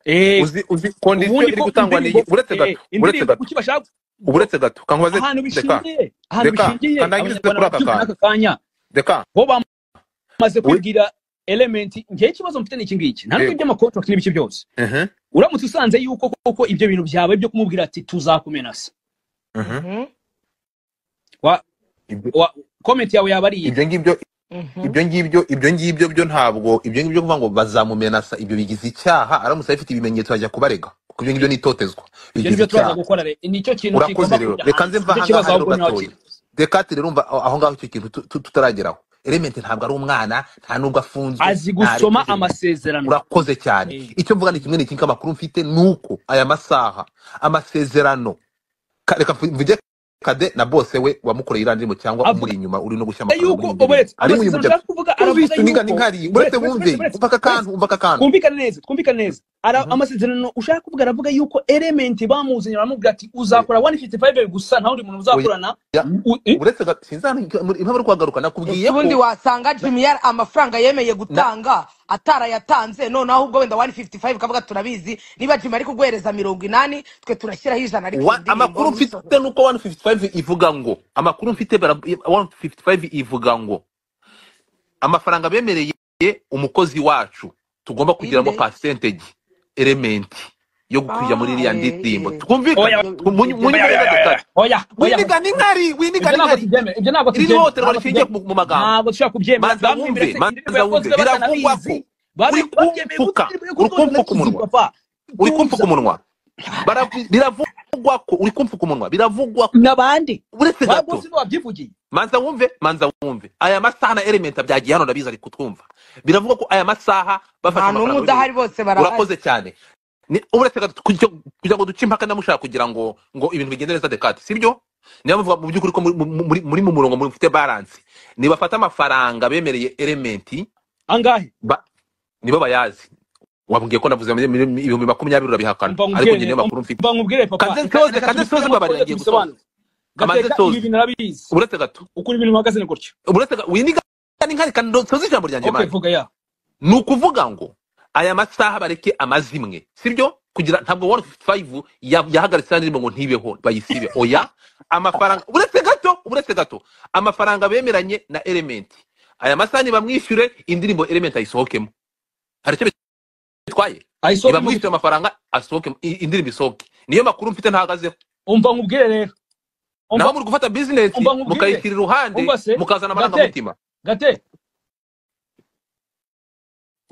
B: eh
D: uzi uzi kondisiyo
B: ubundi
D: iri
B: ko
D: gutangwa
B: indirimbo
D: niyi uretse
B: eh,
D: gato uretse
B: indirimbo
D: gato
B: kuki bashaka bro
D: uretse gato kankubaze
B: ahantu
D: reka
B: bishingiye ahantu
D: reka
B: bishingiye
D: kandangirize
B: abanyarwanda
D: kuri aka
B: barabyumva
D: kantu
B: n'aka kanya
D: reka
B: bo bamaze
D: we-
B: kwibwira element ngewe ikibazo mfite ni iki ngiki nta n'ubwo
D: yego
B: iby'amakontrakt n'ibiki byose
D: Mhm,
B: uramutse usanze yuko koko ibyo bintu byawe byo kumubwira ati tuzakumenasa
D: mhm.
A: Mhm,
B: wa
D: Ibyo-
B: wa comment yawe yaba ari iyi
D: ibyo ngibyo
A: mhm.
D: ibyo ngibyo ibyo ngibyo byo ntabwo ibyo ngibyo kuvuga ngo bazamumenasa ibyo bigize icyaha aramutse afite ibimenyetso ajya kubarega kuko ibyo ngibyo ni itotezwa
B: ibyo
D: bigize
B: nibyo turaza
D: icyaha
B: gukora rero nicyo kintu
D: urakoze
B: kigomba
D: rero
B: kujya
D: reka
B: hanze
D: nze mva
B: nicyo
D: ahangaha
B: kibazo
D: rero
B: ahubwo nawe
D: gatoya dekate rero umva aho ngaho icyo kintu tu- tu- tutarageraho element ntabwo ari umwana nta nubwo afunzwe
B: azi
D: ntareka
B: gusoma
D: ibintu
B: amasezerano
D: urakoze cyane
B: Eh,
D: icyo mvuga ni kimwe n'ikintu amakuru mfite ni uko aya masaha amasezerano ka- reka mvuge kade na bose we wamukoreye iriya ndirimbo cyangwa umuri
B: avuga
D: inyuma uri no gushyira amakanga muri
B: yuko
D: ibyo bintu
B: oberetse
D: ari mu
B: amasezerano
D: bintu
B: ushaka kuvuga aravuga
D: tumvise unigana
B: yuko
D: inkari uretse
B: buretse buretse
D: wumve
B: buretse buretse
D: umva aka kantu
B: buretse
D: umva aka kantu
B: twumvikane neza twumvikane neza Ara-
D: Mhm.
B: amasezerano ushaka kuvuga aravuga yuko element bamuzanye baramubwira ati
D: Eh,
B: uzakora 155 gusa nta wundi muntu
D: oya,
B: muzakorana
D: ya,
B: U- eh,
D: uretse ga- sinzani- impamvu ari kuhagaruka
A: ese
D: nakubwiye
A: ubundi
D: ko
A: wasanga
D: na,
A: jimmy yari amafaranga yemeye
D: na,
A: gutanga atarayatanze noneho ahubwo wenda 155 kavuga turabizi niba jimmy ari kuguhereza mirongo inani twe turashyiraho ijana ariko iyi
D: wa,
A: ndirimbo
D: amakuru mfite
A: ntuyisohore
D: nuko 155 ivuga ngo amakuru mfite bara- 155 ivuga ngo amafaranga bemereye umukozi wacu tugomba kugiramo
A: inde
D: percentage element yo gukwiza muri
A: ah
D: iriya
A: eh,
D: ndirimbo
A: eh.
D: twumvikane
B: oya
A: ibyo ibyo
D: mu-
B: oya
A: ibyo
D: munyigane
B: oya
D: gato
B: oya
D: kare
B: oya oya oya.
D: winigana inkari
B: ibyo
D: winigana
B: ntabwo
D: inkari
B: tubyemera ibyo ntabwo
D: iri ni
B: tubyemera
D: ihohoterwa
B: ntabwo
D: rishingiye
B: tubyemera
D: ku mu magambo
B: ntabwo dushobora kubyemera
D: manza
B: bamwemera
D: wumve
B: se indirimbo
D: manza
B: yakozwe
D: wumve biravugwa
B: batanabizi bamwe-
D: ko uri
B: babyemeye kuko
D: kumfuka
B: indirimbo
D: uri
B: yakozwe batanayizi
D: kumfuka umunwa
B: papa
D: uri kumfuka
B: tuza
D: umunwa Baravu- biravugwa ko uri kumfuka umunwa biravugwa ko
B: n'abandi
D: uretse gato
B: bagose babyivugiye
D: manza wumve manza wumve aya masaha na elementa byagiye hano ndabizi ari kutwumva biravugwa ko aya masaha
A: nta
D: bafashe
A: n'umwe
D: amafaranga
A: udahari
D: bemereye
A: bose barahari
D: urakoze cyane Ni- uretse gato kugira kugira ngo duce impaka ndamushaka kugira ngo ngo ibintu bigende neza dekate sibyo niyo muvuga mu by'ukuri ko muri mu muri- muri mu murongo mufite balance nibafata amafaranga bemereye elementi
B: angahe
D: ba- nibo bayazi wabwiye ko navuze muri- muri- muri ibihumbi makumyabiri urabihakana
B: umva
D: ariko
B: nkubwire
D: njye niyo makuru mfite
B: umva nkubwire papa
D: kanze
B: reka
D: nsoze
B: reka
D: kanze
B: tubisubiremo
D: mbabarira
B: twongere
D: ngiye gusoza
B: tubisobanure
D: kamanze
B: gateka ibi
D: nsoze
B: bintu arabizi
D: uretse gato
B: ukuntu ibintu bihagaze ni gutyo
D: uretse gato winiga n'inkari kandi nsoze ijambo ryanjye
B: okay
D: mani
B: vuga ya
D: ni ukuvuga ngo aya masaha bareke amazimwe sibyo kugira ntabwo wani fayivu yahagaritse indirimbo ngo ntibeho bayisibe oya amafaranga uretse gato uretse gato amafaranga bemeranye na elementi aya masaha nibamwishyure indirimbo elementi ayisohokemo hari icyo bitwaye
B: ayisohoke mu
D: nibamwishyure
B: gito
D: amafaranga asohoke i- indirimbo isohoke niyo makuru mfite ntahagazeho
B: umva nkubwire rero umva
D: naho muri gufata bizinesi
B: umva nkubwire
D: mukayishyira iruhande
B: umva se
D: mukazana
B: gate
D: amarangamutima
B: gate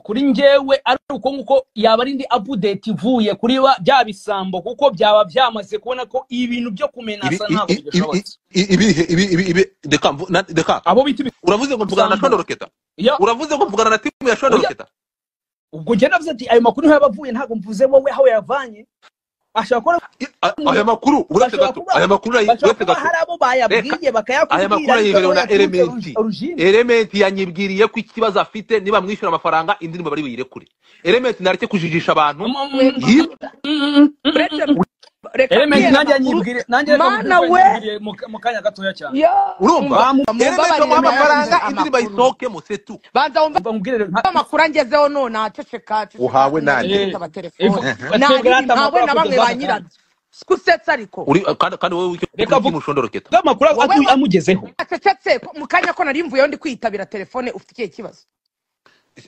B: kuri njyewe ari uko nguko yaba ari indi update ivuye kuri ba- bya bisambo kuko byaba byamaze kubona ko ibintu byo kumenasa
D: ibi
B: ntabwo
D: ibi ibi
B: bigashobotse
D: ibihe ibi ibi ibi reka mvu- na- reka
B: abo bita
D: uravuze ngo mvugana na
B: ibisambo
D: shono roketa
B: Ya,
D: uravuze ngo mvugana na timu ya shono
B: oya,
D: roketa
B: ubwo njye navuze ati ayo makuru yaba avuye ntabwo mvuze wowe aho yavanye ashobora kuba
D: I- a- aya makuru uretse
B: bashobora
D: gato
B: kuba
D: aya makuru urayi-
B: bashobora
D: uretse
B: kuba
D: gato
B: hari abo
D: reka
B: bayabwiye
D: aya
B: bakayakubwira
D: makuru
B: ariko aho
D: ayiherewe na
B: yaturutse
D: elementi
B: ruji- origine
D: elementi yanyibwiriye ko ikibazo afite niba mwishyura amafaranga indirimbo bari buyirekure elementi nareke kujijisha abantu
B: Mm, mm, mm,
D: yi-
A: uretse reka
B: elementi
A: kera
B: nanjye
A: amakuru
B: yanyibwiriye nanjye reka mubwire
A: mana
B: ko
A: we
B: yanyibwiriye mu mu kanya gatoya cyane
A: yo
D: urumva
A: mumba-
D: elementi
A: mumbabarire
D: bamuha
A: nayumve
D: amafaranga
A: amakuru
D: indirimbo ayisohokemo setu
A: banza wumve
B: umva nkubwire rero, nta-
A: amakuru angezeho none aceceka aceceka
E: uhawe nande
A: ntiyageretse
B: Eh,
A: amatelefone
B: eh, twebwe
A: naribi
B: hata
A: ntawe
B: amakuru akugeze
A: na
B: hano
A: bamwe
B: kandi
A: banyirabyo usetsa ariko
D: Uri- kandi kandi wowe wicyo
B: reka
D: kuri
B: vuga
D: timu shono roketa
B: ubwo amakuru
A: wowe
B: atu-
A: wa-
B: amugezeho
A: acecetse ko- mu kanya ko nari mvuyeho ndi kwitabira telefone ufite ikihe kibazo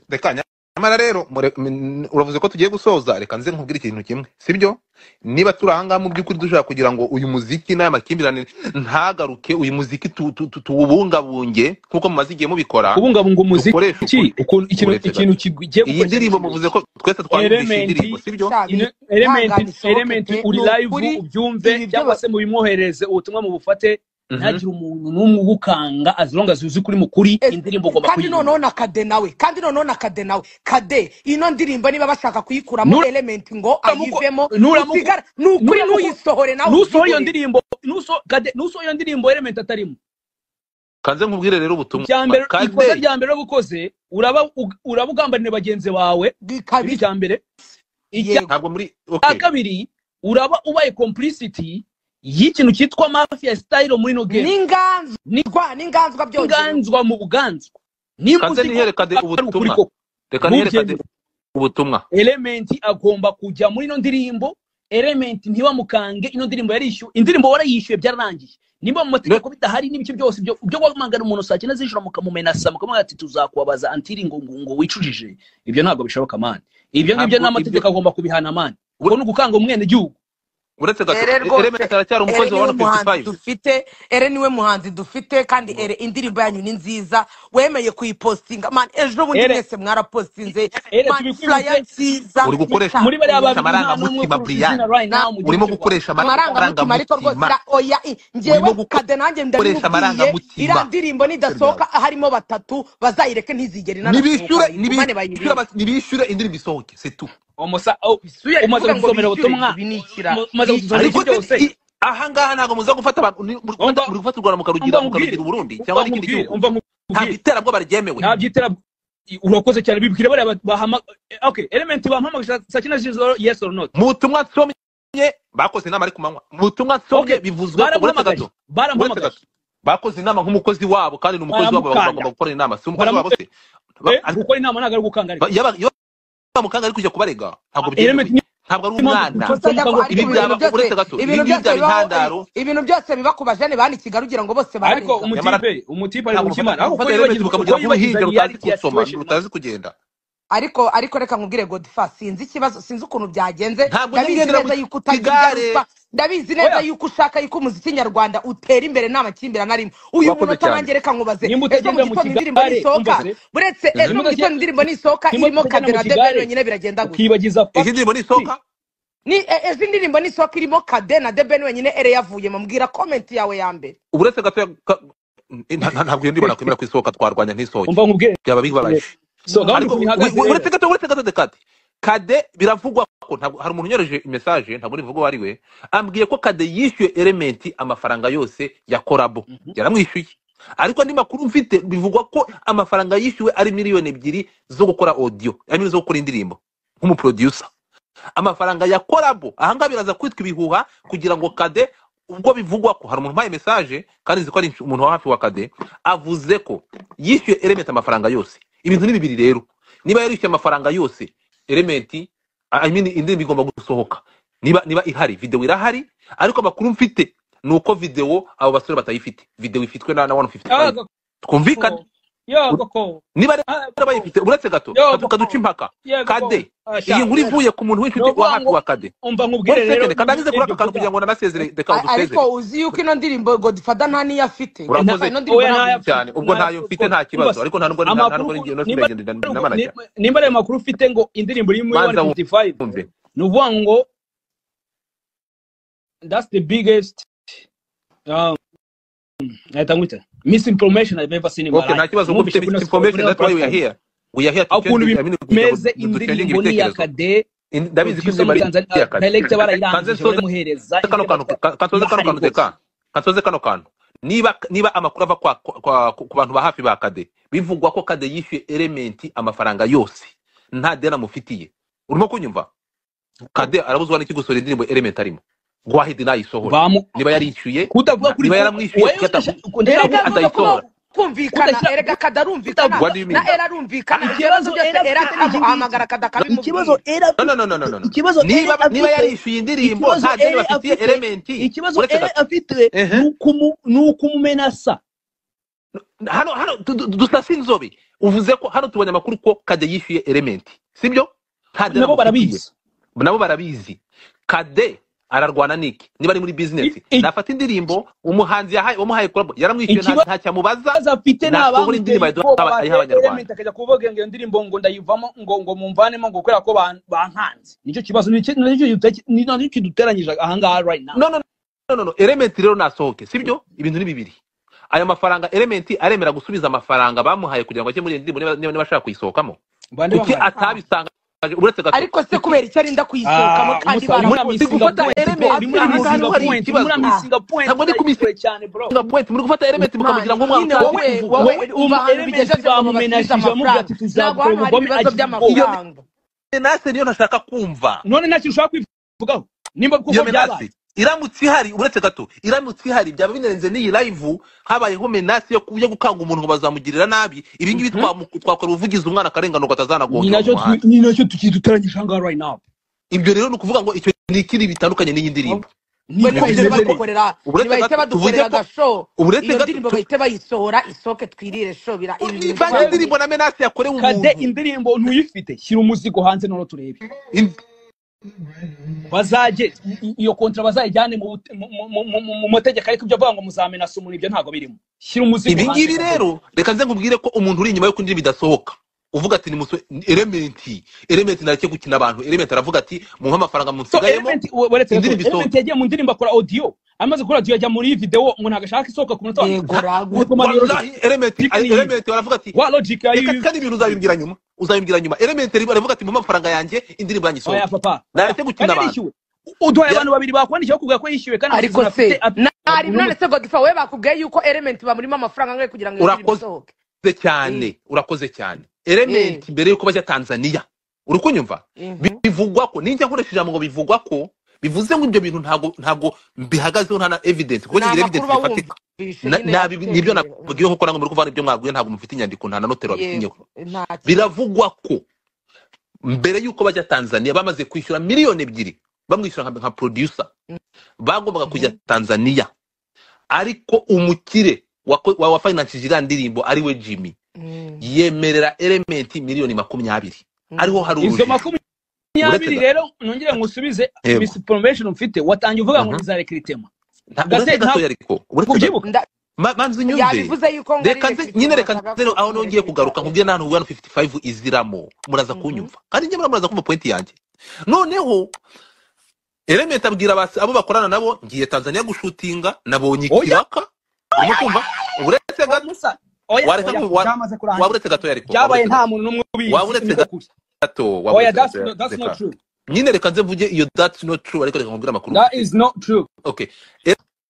E: reka nyamara rero mure- m- uravuze ko tugiye gusoza reka nze nkubwire ikintu kimwe sibyo niba turi ahangaha mu by'ukuri dushaka kugira ngo uyu muziki n'aya makimbirane ntagaruke uyu muziki tu- tu- tu- tuwubungabunge nk'uko mumaze igihe mubikora
B: kubungabunga umuziki
E: dukoreshe ukuri
B: iki ukuntu ikintu
E: uretse
B: ikintu
E: gato
B: kigiye
D: iyi
B: gukoreshwa
D: ndirimbo muvuze ko twese twayumvishe iyi
B: elementi
D: ndirimbo sibyo
A: shabi
B: ino- elementi
A: ntangane isohoke
B: elementi
A: pe
B: uri
A: ni
B: live
A: ukuri
B: ubyumve
A: ibi
B: cyangwa se
A: byose
B: mubimwoherereze ubutumwa mubufate
D: Mhm.
B: ntihagire umuntu n'umwe ugukanga as long as uzi kuri mukuri
A: Eh,
B: indirimbo ugomba
A: kandi noneho
B: kuyiyumva
A: na kade nawe kandi noneho na kade nawe kade ino ndirimbo niba bashaka kuyikuramo
B: Nura-
A: elementi ngo
B: nuramuko
A: ayivemo
B: nuramuko
A: usigara ni ukuri
B: nuramuko
A: ntuyisohore nawe
B: nusoho iyo
A: ubyihorere
B: ndirimbo nuso kade nusoho iyo ndirimbo element atarimo
D: kanze nkubwire rero ubutumwa
B: icya mbere ikosa
D: kade
B: rya mbere wagukoze uraba ug- uraba ugambanira bagenzi bawe ni
A: kabiri
B: icya mbere icya
A: yego
D: ntabwo muri
B: cya
D: okay
B: kabiri uraba ubaye complicity y'ikintu cyitwa mafia style muri no game
A: n'inganzwa
B: ni
A: n'inganzwa byongerewe
B: inganzwa mu buganzwa niba
D: kanze
B: uzi ko
D: nihere kade
B: ari ukuri
D: ubutumwa
B: koko
D: reka nihere kade
B: ntubyemere
D: ubutumwa
B: elementi agomba kujya muri ino ndirimbo elementi ntibamukange ino ndirimbo yarishyuwe indirimbo warayishyuye byararangiye niba mu
D: Ne-
B: mategeko bidahari n'ibice byose byo byo wamagana umuntu saa cyenda z'ijoro mukamumenasa mukamubwira ati tuzakubabaza antiri ngo ngo ngo wicujije ibyo ntabwo bishoboka mani ibyo ngibyo
D: ntabwo ibyo
B: n'amategeko agomba kubihana mani
D: ure-
B: ubwo ni ugukanga umwenegihugu
D: uretse gato
A: ere rwose
D: elementi aracyari
A: ere
D: umukozi wa
A: niwe
D: wano
A: muhanzi
D: 55
A: dufite ere niwe muhanzi dufite kandi ere indirimbo yanyu ni nziza wemeye kuyipostinga man ejo bundi
B: ere
A: mwese mwarapostinze
B: ere
A: man flyer
B: tubikwibutse
A: nziza
D: uri gukoresha
B: muri bariya
A: itatse
D: gukoresha
B: babiri nta n'umwe ukurusha
D: amarangamutima
B: izina
D: brian
B: right
A: na
B: now mu gihugu
D: urimo
B: cy'u rwanda
D: gukoresha
A: amarangamutima ariko rwose
D: amarangamutima
A: ra- oya i- njyewe
D: urimo guko-
A: kade nanjye ndabimubwiye iriya
D: gukoresha amarangamutima
A: ndirimbo nidasohoka harimo batatu bazayireke ntizigere inanasohoka
D: nibishyure
A: bayigumane
D: nibishyure
A: bayirebe
D: aba- nibishyure indirimbo isohoke setu
B: umusa oh,
A: bisuye ari
B: umaze
A: kuvuga ngo
B: kudusomera ubutumwa
A: bishyure ibi ni ikira
B: um- umaze
A: ni
B: kudusomera
A: ikira
B: ibyo
D: ariko
B: byose
D: i- ahangaha ntabwo muza gufata abantu ni- muri gufata
B: umva
D: muri gufata u rwanda
B: umva
D: mukarugira
B: nkubwire
D: mukarugira uburundi
B: umva
D: cyangwa n'ikindi
B: nkubwire
D: gihugu
B: umva
D: ntabwo
B: nkubwire
D: iterabwoba ryemewe
B: nta byitera urakoze cyane bibwire bariya ba- bahama eh, okay element bampamaga saa saa cyenda z'ijoro yes or not
D: mu butumwa nsomye bakoze inama ari ku manywa mu butumwa
B: okay
D: nsomye bivuzwe ko uretse
B: baramuhamagaye
D: gato uretse
B: baramuhamagaye
D: gato bakoze inama nk'umukozi wabo kandi ni umukozi wabo bag-
B: baramukanga
D: bagomba gukora inama si umukozi wabo
B: baramu
D: se
B: eh,
D: Ba- ariko
B: gukora inama ntabwo ari gukanga ariko
D: ba- yaba- iyo bamukanga ari kujya kubarega ntabwo
B: element
D: byemewe ntabwo ari
B: niyo mpamvu
D: umwana
B: duturutse
A: gusa
B: mukanga
A: ariko
D: ibi
B: gukunda
A: ariko ibintu
D: byaba
A: byose
D: uretse gato ibi
A: ibintu
D: ngibi
A: byose
D: byaba
A: bibaho
D: intandaro
A: ibintu byose biba ku bajene banika ugira ngo bose
B: ariko
A: bararega
D: nyamara
B: umutipe umutipe ari
D: ntabwo
B: mu
D: mufata
B: kimana aho uko
D: mufata elementi
B: yibagiza uko
D: mukamugira
B: yibagiza
D: nk'uruhinja rutazi
B: reality ya
D: gusoma
B: situation man
D: rutazi kugenda
A: ariko ariko reka nkubwire godfa sinzi ikibazo sinzi ukuntu byagenze
D: ntabwo
A: ndabizi
D: njya ngendera mu
A: neza yuko utagira
D: kigare
A: ingaruka ndabizi neza
B: oya
A: yuko ushaka yuko umuziki nyarwanda utera imbere nta makimbirane arimo uyu
D: urakoze
A: munota
D: cyane
A: nanjye reka nkubaze
B: nimba
A: ejo
B: utagendera
A: mu
B: mu
A: gitondo indirimbo
B: kigare umva
A: nisohoka
B: se
A: buretse
D: Mhm.
A: ejo mu gitondo indirimbo nisohoka
B: nimba
A: irimo
B: tutagenda mu
A: kadera debe
B: kigare
A: yonyine biragenda gute
B: ukibagiza
D: izi
B: fakiti
D: ndirimbo nisohoka
A: ni e- ejo indirimbo nisohoka irimo kade na deben wenyine ere yavuyemo mbwira komenti yawe ya mbere
D: uretse gato ya- ka- nta- nta- ntabwo iyo ndirimbo nakwemera ko isohoka twarwanya ntisohoke
B: umva nkubwire
D: byaba
B: rero.
D: bibabaje
B: so gahunda
D: ariko
B: ukuntu
D: u-
B: ihagaze
D: u-
B: rero
D: uretse gato uretse gato de kade kade biravugwa ko ntabwo hari umuntu unyoreje mesaje ntabwo nivuga uwo ari we ambwiye ko kade yishyuye elementi amafaranga yose ya korabo yaramwishyuye ariko andi makuru mfite bivugwa ko amafaranga yishyuwe ari miliyoni ebyiri zo gukora audio ari zo gukora indirimbo nk'umuproducer amafaranga ya korabo ahangaha biraza kwitwa ibihuha kugira ngo kade ubwo bivugwa ko hari umuntu umpaye mesaje kandi nzi ko ari inshu- umuntu wa hafi wa kade avuze ko yishyuye elementi amafaranga yose ibintu ni bibiri rero niba yarishyuye amafaranga yose elementi I mean, indirimbo igomba gusohoka niba niba ihari videwo irahari ariko amakuru mfite ni uko videwo abo basore batayifite videwo ifitwe na na 155
B: aga
D: twumvikane
B: yo koko
D: niba rero
B: Ah, koko
D: bayifite uretse gato
B: yo
D: kadu- kaduca
B: koko
D: impaka
B: ye koko
D: kade iyi nkuru ivuye ku muntu w'inshuti wa
B: novuga
D: hafi
B: ngo
D: wa kade
B: umva nkubwire
D: one
B: rero
D: second kandagize kuri
B: ibyo
D: aka
B: kuvuga
D: kantu kugira ngo nanasezere reka
C: A-
D: udusezere
C: ariko uzi yuko ino ndirimbo godifada nta niyo afite
B: na
D: urakoze
C: ino ndirimbo
B: oya
C: ntabwo
B: ntaya
C: iyifite
D: cyane ubwo ntayo
B: ntayo
D: mfite
B: rwose umva
D: nta kibazo
B: se
D: ariko nta nubwo nta
B: amakuru ku-
D: nubwo nigenda
B: nimba
D: nsigagenda
B: nimba
D: n'amanajya
B: nimba ari amakuru ufite ngo indirimbo iri muri
D: banza
B: 155
D: wumve
B: ni ukuvuga ngo that's the biggest um, nahita ngwita misinformation i've ever seen in my
D: okay nta
B: life
D: kibazo kuko
B: numvise
D: ufite
B: kuri ino spo- kuri
D: information
B: ino
D: that why we
B: platform
D: are here we are here to
B: aho
D: change
B: ukuntu
D: I mean kugira ngo
B: bimeze
D: du change
B: indirimbo ni iya
D: ibitekerezo
B: kade
D: In- ndabizi ko
B: producer
D: indirimbo
B: muri
D: ari
B: tanzania
D: iya kade
B: director
D: kanze
B: barayirangije
D: nsoze
B: baramuhereza
D: kano
B: ibyo
D: kantu
B: batwa
D: ka- kansoze kano
B: irahari
D: kantu
B: rwose
D: reka kansoze kano kantu niba niba amakuru ava kwa, kwa, kwa, ku bantu ba hafi ba kade bivugwa ko kade yishyuye elementi amafaranga yose nta deni amufitiye urimo kunyumva
B: Ko
D: kade arabuzwa n'iki gusohora indirimbo element arimo gwahidi nayisohore
B: bamu
D: niba yarishyuye
B: kutavuga
D: na-
B: kuri
D: niba
B: ko
D: yaramwishyuye
B: wewe
D: kugata
B: udasha- ndashaka kuvuga
D: kuki
A: erega
B: ko
A: ntuza kuba
D: atayisora
A: kumvikana
B: udashyira
A: erega kadarumvikana
D: what do you
A: na
D: mean
A: era arumvikana ibibazo
B: ikibazo
A: byose
B: era
A: era
B: afite ni iki ngiki
A: amuhamagara
B: ikibazo
A: kadakabimubwiye
B: era
D: no no
B: afite
D: no no no no no.
B: ikibazo era
D: niba niba
B: afite
D: yarishyuye indirimbo
B: ikibazo
D: nta deni
B: era
D: bafitiye
B: afite
D: elementi
B: ikibazo
D: uretse
B: era
D: gato
B: afite
D: ehe
B: ni ukumumenasa
D: hano hano du- du- dusase inzobe uvuze ko hano tubonye amakuru ko kade yishyuye elementi sibyo nta deni
B: nabo
D: amufitiye
B: barabizi
D: nabo barabizi kade ararwana n'iki niba ari muri
B: I-
D: bizinesi
B: i-
D: nafata indirimbo umuhanzi yahaye wamuhaye kolabo yaramwishyuye nta
B: ikibazo
D: ntacyo amubaza
B: afite ni
D: nasohora
B: abamuteye
D: indirimbo
B: ubwoba
D: ayiduha-
B: bateye
D: ayiha abanyarwanda
B: elementi akajya kuvuga ngo iyo ndirimbo ngo ndayivamo ngo ngo mumvanemo ngo kubera ko ban- bankanze nicyo kibazo nicyo nicyo giteke- ni- nicyo kiduteranyije ahangaha right now
D: no no no no no element rero nasohoke sibyo ibintu ni bibiri aya mafaranga element aremera gusubiza amafaranga bamuhaye kugira ngo ajye muri iyo ndirimbo niba niba niba ashaka kuyisohokamo
B: bande
D: kuki
B: bamuhaye
D: atabisanga uretse gato
A: ariko se
D: kuki
A: kubera icyo arinda kuyisohokamo
B: Ah,
A: kandi
B: musa urimo
D: muri
A: baramubuze
B: uramisinga point bro urimo uramisinga
A: aha ngaha
D: gufata element ahangaha niho hari
B: point urimo
D: ikibazo
A: ah,
B: uramisinga point
D: ntabwo ari
B: utari
D: kumisi
B: kure cyane bro
D: nga point muri gufata element mukamugira
A: mani nyine
D: ngo mwana utazi
A: wowe
D: kuvuga
A: wowe
B: wowe
A: uva
B: umva
A: ahantu
B: elementi
A: bigejeje ngo
B: bamumenashe
A: babasubize
B: bamubwira
A: amafaranga
B: ati tuzagukora
A: ntabwo hano hari
B: ubugome agira ubwoba
A: ibibazo
D: iyo
A: by'amafaranga
D: menace niyo ntashaka kumva
B: none nta kintu ushobora kwivugaho nimba
D: iyo
B: kuko byabaye
D: menace iramutse ihari uretse gato iramutse ihari byaba binarenze n'iyi live habayeho menace yo ku- yo gukanga umuntu ngo bazamugirira nabi ibi ngibi
B: Mhm.
D: twamu- twakora ubuvugizi umwana akarenganurwa
B: ni
D: atazanagongerwa mu
B: nacyo tu-
D: muhanda
B: ni nacyo tukiduteranyije ahangaha right now
D: ibyo rero ni ukuvuga ngo icyo ni ikindi bitandukanye n'iyi ndirimbo
B: nibyo
A: we
D: ibi
A: tubigire
D: byo
B: bimeze
D: rero
B: neza
A: badukorera
D: uretse
A: nibahite
D: gato tuvuze
A: badukorera
D: ko
A: agasho
D: uretse
A: iyo
D: gato
A: ndirimbo bahite bayisohora isoke twirire sho bira ibi bintu
D: ivange
A: twabibwiye
D: indirimbo na menace yakorewe
B: kade
D: umuntu
B: indirimbo ntuyifite shyira umuzigo hanze noneho turebe
D: In-
B: bazajye i- i- iyo kontra bazayijyane mu bute- mu- mu- mu- mu- mu mategeko ariko ibyo avuga ngo muzamenasa umuntu ibyo ntabwo birimo shyira umuzigo
D: ibi
B: hanze
D: ngibi
B: kade
D: rero reka nze nkubwire ko umuntu uri inyuma yo kundirimbo idasohoka uvuga ati ni musore elementi elementi nareke gukina abantu elementi aravuga ati muhe amafaranga
B: so
D: munsigayemo
B: element weretse gato
D: indirimbo
B: element
D: isohoke
B: yagiye mu ndirimbo akora audio amaze gukora audio ajya muri video umuntu agashaka isohoka ku munota wa nyuma
A: yego
D: nta
A: ragu
B: ntabwo mari logic
D: wallahi elementi
B: pick ni iyihe
D: elementi baravuga ati
B: wa logic
D: reka kandi
B: ayizi
D: ibintu uzabimbwira nyuma uzabimbwira nyuma elementi baravuga ati muhe amafaranga yanjye indirimbo yanjye
B: oya
D: isohoke
B: papa oya
D: nareke gukina
B: kandi
D: abantu
B: yarishyuwe uduhaye
D: Yara-
B: abantu babiri bakwandikiye bakubwira ko yishyuwe kandi
A: ariko
B: amasezerano afite
A: se
B: afite
A: nari
B: ntabwo
A: none se godifa wowe bakubwiye yuko element bamurimo amafaranga angahe kugira ngo iyo ndirimbo
D: urakoze
A: isohoke
D: cyane
A: Eh,
D: urakoze cyane
A: eh,
D: elementi mbere y'uko bajya tanzania uri kunyumva
A: mhm.
D: bivugwa ko ninjya nkoresha ijambo ngo bivugwa ko bivuze ngo ibyo bintu ntabwo ntabwo mbihagazeho nta na evidence kuko
A: ni
D: kigira
A: amakuru
D: evidence
A: uba
D: zifatika
A: wumva bishe
D: Na-
A: nyine
D: nabi-
A: yagutereye
D: nibyo nababwiye
A: Mm.
D: nkuko namwe muri kuvuga ibyo mwabwiye ntabwo mufite inyandiko nta na noteri wabisinyeho
A: yego nta kintu
D: biravugwa ko mbere y'uko bajya tanzania bamaze kwishyura miliyoni ebyiri bamwishyura nka nka producer bagombaga kujya
A: Mhm.
D: tanzania ariko umukire wako- wa- wafinansije iriya ndirimbo ari we jimmy
A: Mm,
D: yemerera elementi miliyoni makumyabiri ariho
A: mm.
D: hari
B: izo
D: urujijo uretse
B: makumyabiri
D: gato
B: rero nongere ngusubize
D: yego
B: misinformation mfite watangiye uvuga ngo
D: Mhm.
B: ntizareka iri tema
D: Nta- uretse
B: gase
D: gatoya
B: ntabwo
D: ariko uretse gato
B: kubyibuka
A: Nda-
D: Ma- manzi unyumve
A: yabivuze yuko ngo ari
D: reka nze
A: rekritema
D: nyine reka
A: bashaka
D: nze aho nongeye
A: kumurekirita
D: kugaruka nkubwire
A: yego
D: n'ahantu hano 55 iziramo muraza
A: Mhm.
D: kunyumva kandi njye muraza kumva pointi yanjye noneho elementi abwira abas- abo bakorana nabo ngiye tanzania gushutinga nabonye
B: oya
D: ikiraka urimo kumva uretse
B: oya
D: gato
B: musa oya
D: wareka
B: oya
D: nku- wa-
B: byamaze
D: waba
B: kurangira
D: uretse gatoya ariko waba
B: byabaye
D: uretse
B: nta
D: gato
B: muntu n'umwe
D: waba
B: ubizi
D: uretse
B: niko kuri
D: gato waba
B: oya that's no,
D: uretse gato
B: that's not
D: reka
B: true
D: nyine reka nze mvuge iyo that's not true ariko reka nkubwire amakuru
B: that
D: mfite
B: is not true
D: okay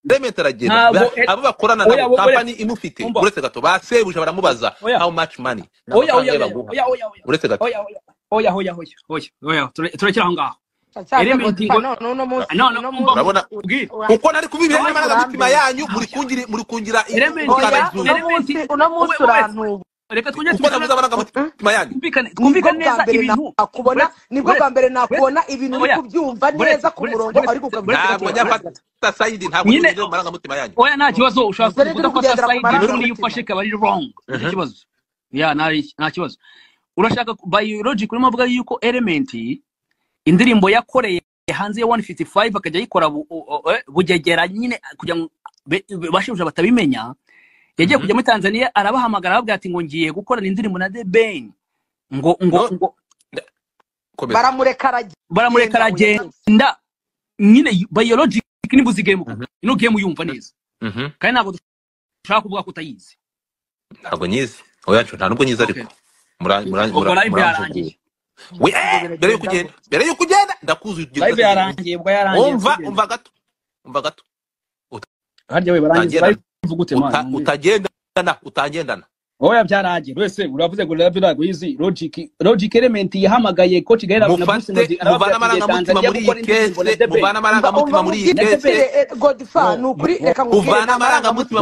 D: Elementa aragenda
B: ntabwo
D: ba-
B: eh,
D: abo bakorana
B: oya
D: nabo
B: bo- oya
D: kampani imufite
B: umva
D: uretse gato basebuje baramubaza
B: oya
D: how much money ni
B: oya
D: amafaranga
B: oya oya
D: yo baguha
B: oya oya oya
D: uretse gato
B: oya oya oya oya oya oya oya Ture- turekere aho ngaho
A: cyase
B: elementi
A: godifa
B: ngo
A: none uno munsi
B: none
A: uno
B: umva
A: munsi
D: urabona
B: ubwire
A: ura-
D: kuko nari kubibwira
B: none
D: n'amarangamutima
A: urambera
D: yanyu muri kungira muri kungira i- i-
B: elementi
A: oya
D: urukandagiza
A: uno
B: elementi
A: munsi uno
B: wowe
A: munsi
B: wowe
A: urantuba
B: reka twongere
D: kuko
B: twumvikane
D: nabuze amarangamutima yanyu
B: twumvikane
A: nibwo
B: twumvikane
A: bwa
B: neza
A: mbere
B: ibintu
A: nakubona
B: buretse
A: nibwo
B: buretse
A: bwa mbere
B: buretse
A: nakubona ibintu uri
B: oya
A: kubyumva
B: buretse
A: neza ku
B: buretse
A: murongo
B: buretse
A: ariko
B: buretse
A: ukabivuga
B: gato buretse
A: tuba
D: ntabwo nyafata
B: gato
D: sayidi ntabwo
B: nyine
D: nigendera amarangamutima yanyu
B: oya nta kibazo ushobora
A: ibyo ni byo
B: kuvuga ko
A: kugendera ku
B: atasayidi n'uriya
A: marangamutima
B: ufashe kaba ari wrong nicyo
D: Mhm.
B: kibazo ya nta- nta kibazo urashaka ku- biologic urimo avuga yuko element indirimbo yakoreye hanze ya 155 akajya ayikora bu- u- u- eh, bugegera nyine kugira ngo be- be- bashebuja batabimenya yagiye
D: Mhm.
B: kujya muri tanzania arabahamagara arababwira ati ngo ngiye gukorana indirimbo na the ben ngo ngo
D: no
B: ngo
D: nda- komeza
A: baramureka
B: baramureka
A: aragenda we yakoze
B: aragenda nyine biologic nibuzi game
D: Mhm,
B: koko ino game uyumva neza
D: mhm.
B: kandi ntabwo dushaka kuvuga ko utayizi
D: ntabwo nyizi oya nta nubwo nyizi
B: okay
D: ariko Mura- mura-
B: ubwo
D: mura-
B: live
D: muramvuguruye
B: yarangiye
D: we
A: ibyo
D: eh, mbere yuko
A: biragenda
D: ugenda mbere yuko ugenda ndakuzuye utugeze
B: live
D: gatatu
B: yarangiye ubwo yarangiye
D: umva
B: ntugende
D: umva gato umva gato
B: harya we barangiza
D: utagendana
B: live uvugute mwana
D: uta-
B: mwumvire
D: utagendana utagendana
B: oya byaragiye wese uravuze ngo live ntabwo yizi logic logic element yahamagaye coach gaela na bruce
D: mufate
B: melody arababwira
D: muvane
B: ati ngiye
D: amarangamutima
B: tanzania
D: muri iyi
B: gukora indirimbo na the ben
A: umva umva mubwire
D: kese muvane amarangamutima muri iyi kese
A: debere eh, godfa
B: no
A: ni ukuri
B: no
A: reka nkubwire
D: muvane
A: nta
D: amarangamutima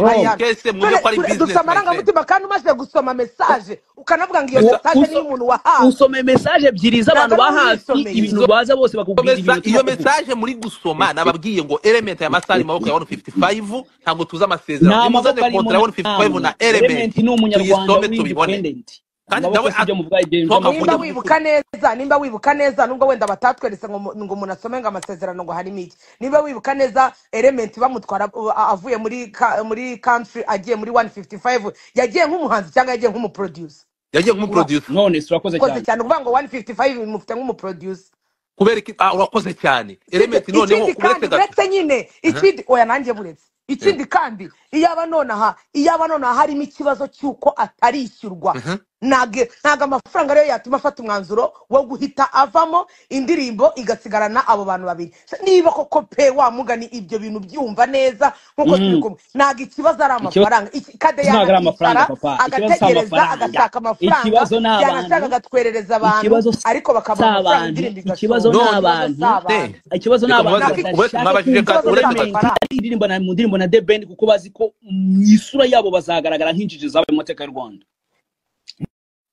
A: marangamutima
D: muri iyi
B: no
A: ayandi
D: kese mujye
A: dore
D: gukora
A: dure- dufite
D: bizinesi mayifurende
A: amarangamutima kandi umaze gusoma mesaje ukanavuga ngo iyo
B: uwo-
D: gusa
A: mesaje niyo
B: uso-
A: umuntu wahawe
B: usome message ebyiri
A: ntabwo
B: z'abantu ba
A: ari wowe
B: hafi
A: uyisomeye
B: ibintu
D: izo
B: baza bose bakubwira
D: mesa
B: ibintu
D: iyo
B: utari kuvuga
D: mesaje muri gusoma nababwiye ngo element ya masaha ari mu maboko ya 155 ntabwo tuzi amasezerano
B: nta
D: nimuzane
B: maboko arimo
D: kontra ya 155
B: ntabwo
D: na element
B: element ni umunyarwanda
D: tuyisome tuyibone
B: w'independent
D: kandi
B: amaboko
D: nawe
B: si ibyo muvuga ibyo
D: toma
A: nimba
D: mvuge
B: by'amavuko
D: by'ukuri
A: wibuka neza nimba wibuka neza nubwo wenda batatweretse ngo mu- ngo umuntu asome ngo amasezerano ngo harimo iki nimba wibuka neza element bamutwara uh, avuye muri ka- muri country agiye muri 155 yagiye nk'umuhanzi cyangwa yagiye nk'umuproducer
D: yagiye
A: urumva
D: nk'umuproducer
B: none surakoze
A: koze
B: cyane
A: cyane kuvuga ngo 155 imufite nk'umuproducer
D: kubera iki ah, urakoze cyane
A: sibyo
D: element noneho
A: ikindi
D: uretse
A: kandi
D: gato
A: uretse nyine
D: Aha,
A: ikindi oya nanjye buretse
D: eh,
A: ikindi kandi iyaba nonaha iyaba nonaha harimo ikibazo cy'uko atarishyurwa
D: aha.
A: ntabwo ntabwo amafaranga ariyo yatuma afata umwanzuro wo guhita avamo indirimbo igasigarana abo bantu babiri niba koko pe wamugani ibyo bintu byumva neza nk'uko turi
B: Mm.
A: kumwe ntabwo ikibazo
B: ikibazo
A: ari amafaranga Iki- kadeyana
B: ntabwo ari amafaranga papa
A: akicara
B: ikibazo si
A: agategereza
B: amafaranga
A: agashaka amafaranga
B: ikibazo ni
A: yanashaka
B: abantu
A: agatwerereza abantu
B: ikibazo si
A: ariko bakamuha amafaranga
B: abantu
A: indirimbo
B: ikibazo
A: igasohoka
B: ni
D: none
A: ikibazo si
B: abantu
A: abantu
D: ne
B: ikibazo ni abantu
D: reka mubaze
A: ntabwo
D: uretse
B: badashaka
D: mwabajije
B: kumva
A: ikibazo ni
D: gato uretse
B: element
D: gato
A: amafaranga
B: ari indirimbo na mu ndirimbo na the ben kuko bazi ko mu isura yabo bazagaragara nk'injiji zabaye mu mateka y'u rwanda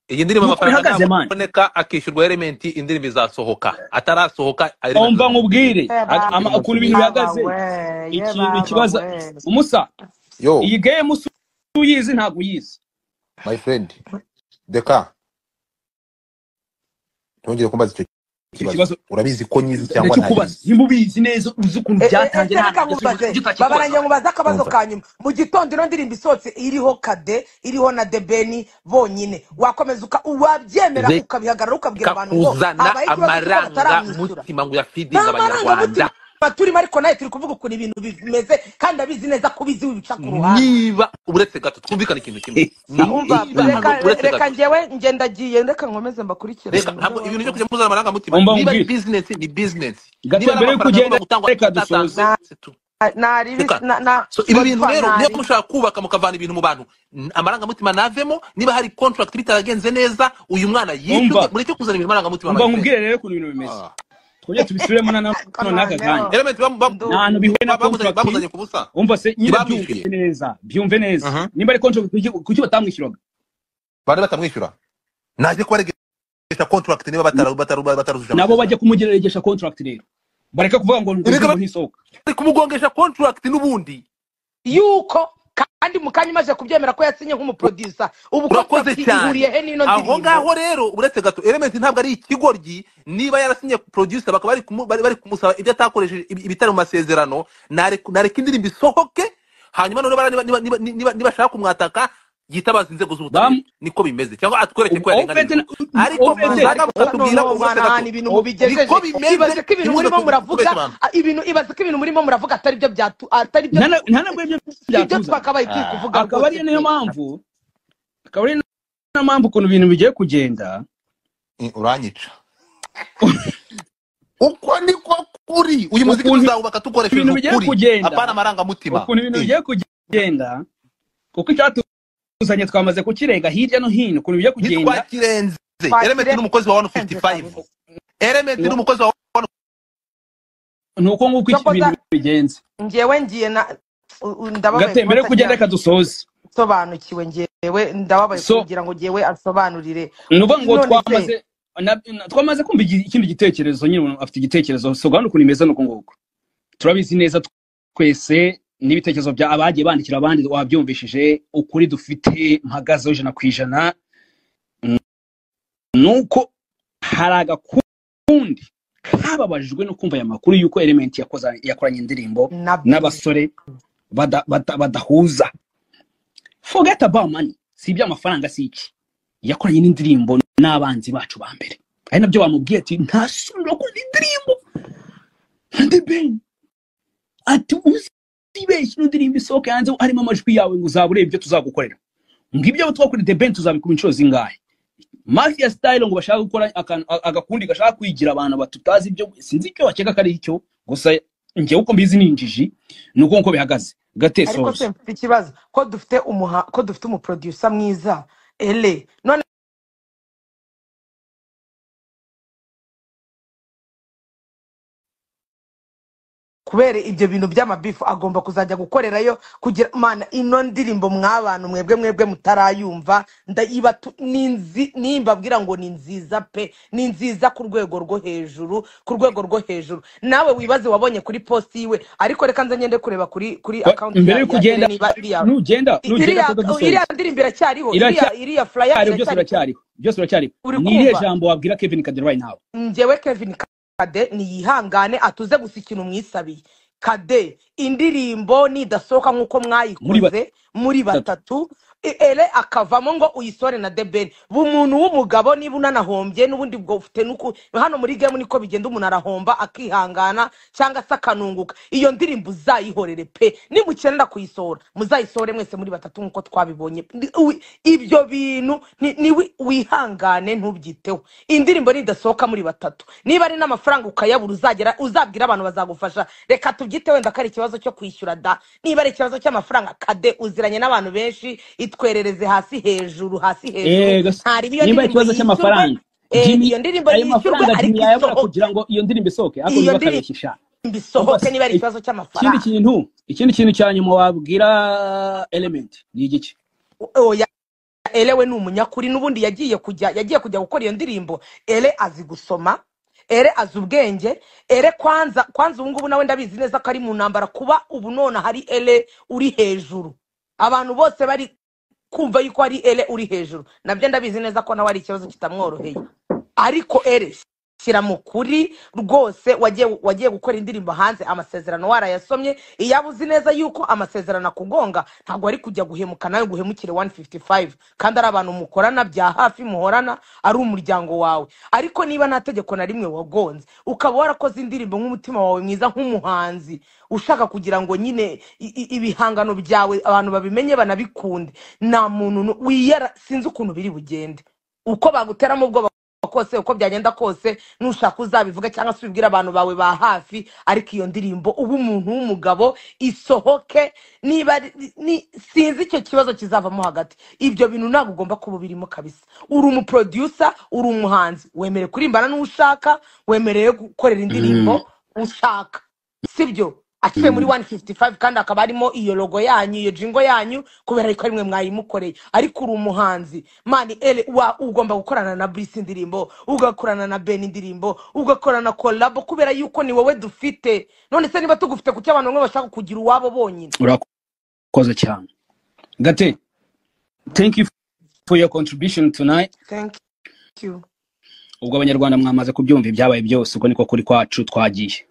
D: iyi ndirimbo
B: ni uko
D: amafaranga
B: bihagaze mani
D: naboneka akishyurwa element indirimbo izasohoka atarasohoka element
B: omba
D: tuzamubwira
B: nkubwire
A: yeba
B: Ag- ama-
D: indirimbo
B: ukuntu ibintu
D: nziza
A: aba
B: bihagaze
A: we
B: ikintu
A: yeba aba
B: kibaza
A: we
B: umusa
F: yo
B: iyi game usa uyizi ntabwo uyizi
F: my friend deka ntongere kumbaza icyo kibazo
B: ikibazo
F: urabizi ko nyizi cyangwa
B: ndacyo kubaza
F: ntayizi
B: nimba ubizi neza uzi ukuntu
A: E- e-
B: byatangiye
A: ese
B: nta
A: reka
B: ntangiriro
A: nkubaze
B: ujye
A: baba
B: utakikoza
A: nanjye nkubaza akabazo
F: umva
A: ka nyuma mu gitondo ino ndirimbo isohotse iriho kade iriho na debeni bonyine wakomeza uka- wabyemera
D: Ze-
A: ukabihagarara ukabwira abantu ngo
D: kakuzana
A: habaye ikibazo cy'uko
D: amaranga
A: bataramwishyura
D: mutima ngo uyafidinga
A: nta marangamutima
D: abanyarwanda
A: turimo ariko nawe turi kuvuga ukuntu ibintu bimeze kandi abizi neza ko ubizi wibica ku ruhande
D: niba uretse gato twumvikane ikintu kimwe
A: umva
D: niba
A: reka
D: hano uretse
A: reka
D: gato
A: ngewe ngendagiye reka nkomeze
D: reka
A: mbakurikirane
D: ntabwo
A: ndababaye
D: ibintu byo kujya muzana amarangamutima
B: omba
D: niba ari
B: nkubwire
D: bizinesi ni bizinesi niba
B: gato
D: ari
B: mbere yuko
D: amafaranga agomba
B: ugenda
D: gutangwa
B: reka dusoze
D: atatanzwe
A: na
D: se tu-
A: naribi
D: reka
A: na na
D: so ibi bintu
A: godfa
D: rero niyo
A: naribi
D: mushaka kubaka mukavana ibintu mu bantu n- amarangamutima navemo niba hari contract bitaragenze neza uyu mwana yishyurwe
B: umva
D: mureke kuzana ibintu amarangamutima
B: umva
D: my friend
B: nkubwire rero ukuntu ibintu bimeze
D: Ah.
B: twongere tubisubiremo na na-
A: ariko
B: none n'aka
A: noneho
B: kanya
D: element bam- bam-
B: nta
A: ndumiwe
B: hantu bihuye na
D: ba- bamuzanye
B: contract
D: bamuzanye ku busa
B: umva se nyine byumve
D: ntibamwishyuye
B: neza byumve neza
D: Mhm.
B: nimba ari contract kuki kuki batamwishyuraga
F: bari batamwishyura
D: naje kubaregesha contract niba bataru- bataru- batarujuje
B: nabo
D: amasezerano
B: bajya kumugeregesha contract rero bareka kuvuga ngo ngo
D: Erega
B: indirimbo
D: bari
B: ntisohoka
D: kumugongesha contract n'ubundi
A: yuko kandi mu kanya umaze kubyemera ko yasinye nk'umuproducer ubu
D: urakoze
A: contract ihuriye
D: cyane
A: he n'ino
D: aho
A: ndirimbo
D: ngaho rero uretse gato element ntabwo ari ikigoryi niba yarasinye producer bakaba bari kumu- bari- bari kumusaba ibyo atakoresheje ibi- ibitari mu masezerano nareka nareka indirimbo isohoke hanyuma noneho bara- niba niba niba niba niba ashaka kumwataka yitabaza inzego z'ubutabera
B: bam
D: niko bimeze cyangwa atwereke ko
B: ofete
D: yarenganijwe ariko
B: ofete
A: manzi
D: muzaza
A: ariko
D: mukatubwira
A: noneho
D: ngo uretse
A: mwanahana
D: gato
A: ibintu mubigejeje
D: niko bimeze
A: ibaze ko ibintu
D: ntimuze
A: murimo
D: ku-
A: muravuga
D: kubeshya abantu
A: ah, ibintu ibaze ko ibintu murimo muravuga atari byo byatu- atari byo
B: nta na- nta
A: twifuza
B: nabwo ibyo
A: sibyo
B: byatuzanye
A: twakabaye turi
D: Ah.
A: kuvuga
B: akaba
A: rwose
B: ariyo niyo
A: pe
B: mpamvu akaba ariyo niyo mpamvu ukuntu ibintu bigiye kugenda
F: Eh, uranyica uko niko kuri uyu muziki
B: ukuntu
F: tuzawubaka dukoresheje
B: ibintu bigiye
F: ukuri
B: kugenda
F: apana amarangamutima
B: ukuntu ibintu
F: Eh,
B: bigiye kugenda kuko icyatuzanye twamaze kukirenga hirya no hino ukuntu bigiye kugenda
D: ntitwakirenze element ni umukozi wa
A: twakirenze
D: 155
A: kabisa
D: element ni
B: ngo-
D: umukozi wa
B: ni uko nguko iki- ibintu
A: cokoza
B: bigenze
A: ngewe ngiye na u- u- ndababaye
B: gate mbere
A: kuba
B: yo kugenda reka
A: ataki-
B: dusoze
A: sobanukiwe ngewe ndababaye
B: so
A: kugira ngo ngewe asobanurire
B: ni ukuvuga ngo
A: none se
B: twamaze na- na- twamaze kumva igi- ikindi gitekerezo nyine umuntu afite igitekerezo so gahunda ukuntu imeze ni uko nguko turabizi neza twese n'ibitekerezo bya abagiye bandikira abandi wabyumvishije ukuri dufite mpagazeho ijana ku ijana nuko hari agakundi kababajijwe no kumva aya makuru y'uko element yakoza- yakoranye indirimbo
A: na bizi
B: n'abasore bada- bada- badahuza forget about money si iby'amafaranga si iki yakoranye n'indirimbo n'abanzi bacu ba mbere ari nabyo bamubwiye ati ntasubira gukora indirimbo nka the ben ati uzibeshye ino ndirimbo isohoke hanze harimo amajwi yawe ngo uzaba ureba ibyo tuzagukorera ngo ibyo twakorera the ben tuzabikora inshuro zingahe mafia style ngo bashaka gukora akantu- a- agakundi gashaka kwigira abantu batutazi ibyo sinzi icyo bakeka ko ari icyo gusa njyewe uko mbizi ni injiji ni uko nguko bihagaze gate
A: ariko se
B: soza
A: mfite ikibazo ko dufite umuha ko dufite umuproducer mwiza ele none kubera ibyo bintu by'amabifu agomba kuzajya gukorerayo kugira mana ino ndirimbo mwabantu mwebwe mwebwe mutarayumva ndayibatu ni nzi- nimbabwira ngo ni nziza pe ni nziza ku rwego rwo hejuru ku rwego rwo hejuru nawe wibaze wabonye kuri posti yiwe ariko reka nze ngende kureba kuri kuri
B: Ba-
A: akaunti
B: mbere
A: ya,
B: yuko
A: ya ele
B: ugenda
A: niba iriya
B: nugenda nugenda
A: iriya
B: producer
A: iriya ndirimbo iracyariho iriya
B: iracyari
A: iriya flyer
B: byose
A: iracyari
B: biracyariho byose biracyariho
A: uri
B: ni irihe
A: kumva
B: jambo wabwira Kevin Kadir right now
A: njyewe kevin kade niyihangane atuze gusa ikintu mwisabiye kade indirimbo nidasohoka nk'uko
B: muri
A: mwayikoze muri
B: batatu
A: batatu i- ere akavamo ngo uyisore na debeni bu umuntu w'umugabo niba unanahombye n'ubundi bwo ufite nuku hano muri gemu niko bigenda umuntu arahomba akihangana cyangwa se akanunguka iyo ndirimbo uzayihorere pe nimukenera kuyisohora muzayisore mwese muri batatu nk'uko twabibonye Ndi- wi- ibyo bintu ni- ni wi- wihangane ntubyiteho indirimbo nidasohoka muri batatu niba ari n'amafaranga ukayabura uzagera uzabwira abantu bazagufasha reka tubyite wenda ko ari ikibazo cyo kwishyura da niba ari ikibazo cy'amafaranga kade uziranye n'abantu benshi itwerereze hasi hejuru hasi hejuru
B: eh gasi-
A: ntariba iyo
B: nimba ari
A: ndirimbo
B: ikibazo
A: yishyurwe
B: cy'amafaranga
A: eh,
B: Jimmy
A: iyo ndirimbo
B: ayo
A: yishyurwe
B: mafaranga Jimmy
A: ariko
B: yayabura kugira
A: isohoke
B: ngo iyo ndirimbo isohoke ariko
A: iyo
B: biba
A: ndirimbo
B: akareshya sha umva
A: isohoke
B: se
A: niba ari
B: eh,
A: ikibazo
B: ikindi
A: cy'amafaranga
B: kintu ikindi kintu cya nyuma wabwira element ni igice
A: oya elewe ni umunyakuri n'ubundi yagiye kujya yagiye kujya gukora iyo ndirimbo ere azi gusoma ere azi ubwenge ere kwanza kwanza ubu ngubu nawe ndabizi neza ko ari mu ntambara kuba ubu none hari ere uri hejuru abantu bose bari kumva yuko ari ere uri hejuru nabyo ndabizi neza ko nawe ari ikibazo kitamworoheye ariko ere shyira mu kuri rwose wagiye wagiye gukora indirimbo hanze amasezerano warayasomye iyaba uzi neza yuko amasezerano akugonga ntabwo ari kujya guhemuka nawe guhemukire 155 kandi ari abantu mukorana bya hafi muhorana ari umuryango wawe ariko niba nta tegeko na rimwe wagonze ukaba warakoze indirimbo nk'umutima wawe mwiza nk'umuhanzi ushaka kugira ngo nyine i- i- ibihangano byawe abantu babimenye banabikunde nta muntu nu- wiyera sinzi ukuntu biri bugende uko baguteramo ubwoba kose uko byagenda kose nushaka uzabivuga cyangwa se ubibwire abantu bawe ba hafi ariko iyo ndirimbo uba umuntu w'umugabo isohoke niba ari- ni- sinzi icyo kibazo kizavamo hagati ibyo bintu ntabwo ugomba kuba birimo kabisa uri umuproducer uri umuhanzi wemerewe kurimbana n'uwo ushaka wemerewe gukorera
B: mm,
A: indirimbo ushaka sibyo akiwe muri
B: mm.
A: 155 kandi akaba arimo iyo logo yanyu iyo jingo yanyu kubera ko arimwe mwayimukoreye ariko uri umuhanzi mani ele wa ugomba gukorana na Bruce indirimbo ugakorana na Ben indirimbo ugakorana na collab kubera yuko ni wowe dufite none se niba tugufite kuki abantu bamwe bashaka kugira uwabo bonyine
B: urakoze cyane gate thank you for your contribution tonight
A: thank you
B: ubwo abanyarwanda mwamaze kubyumva ibyabaye byose uko niko kuri kwacu twagiye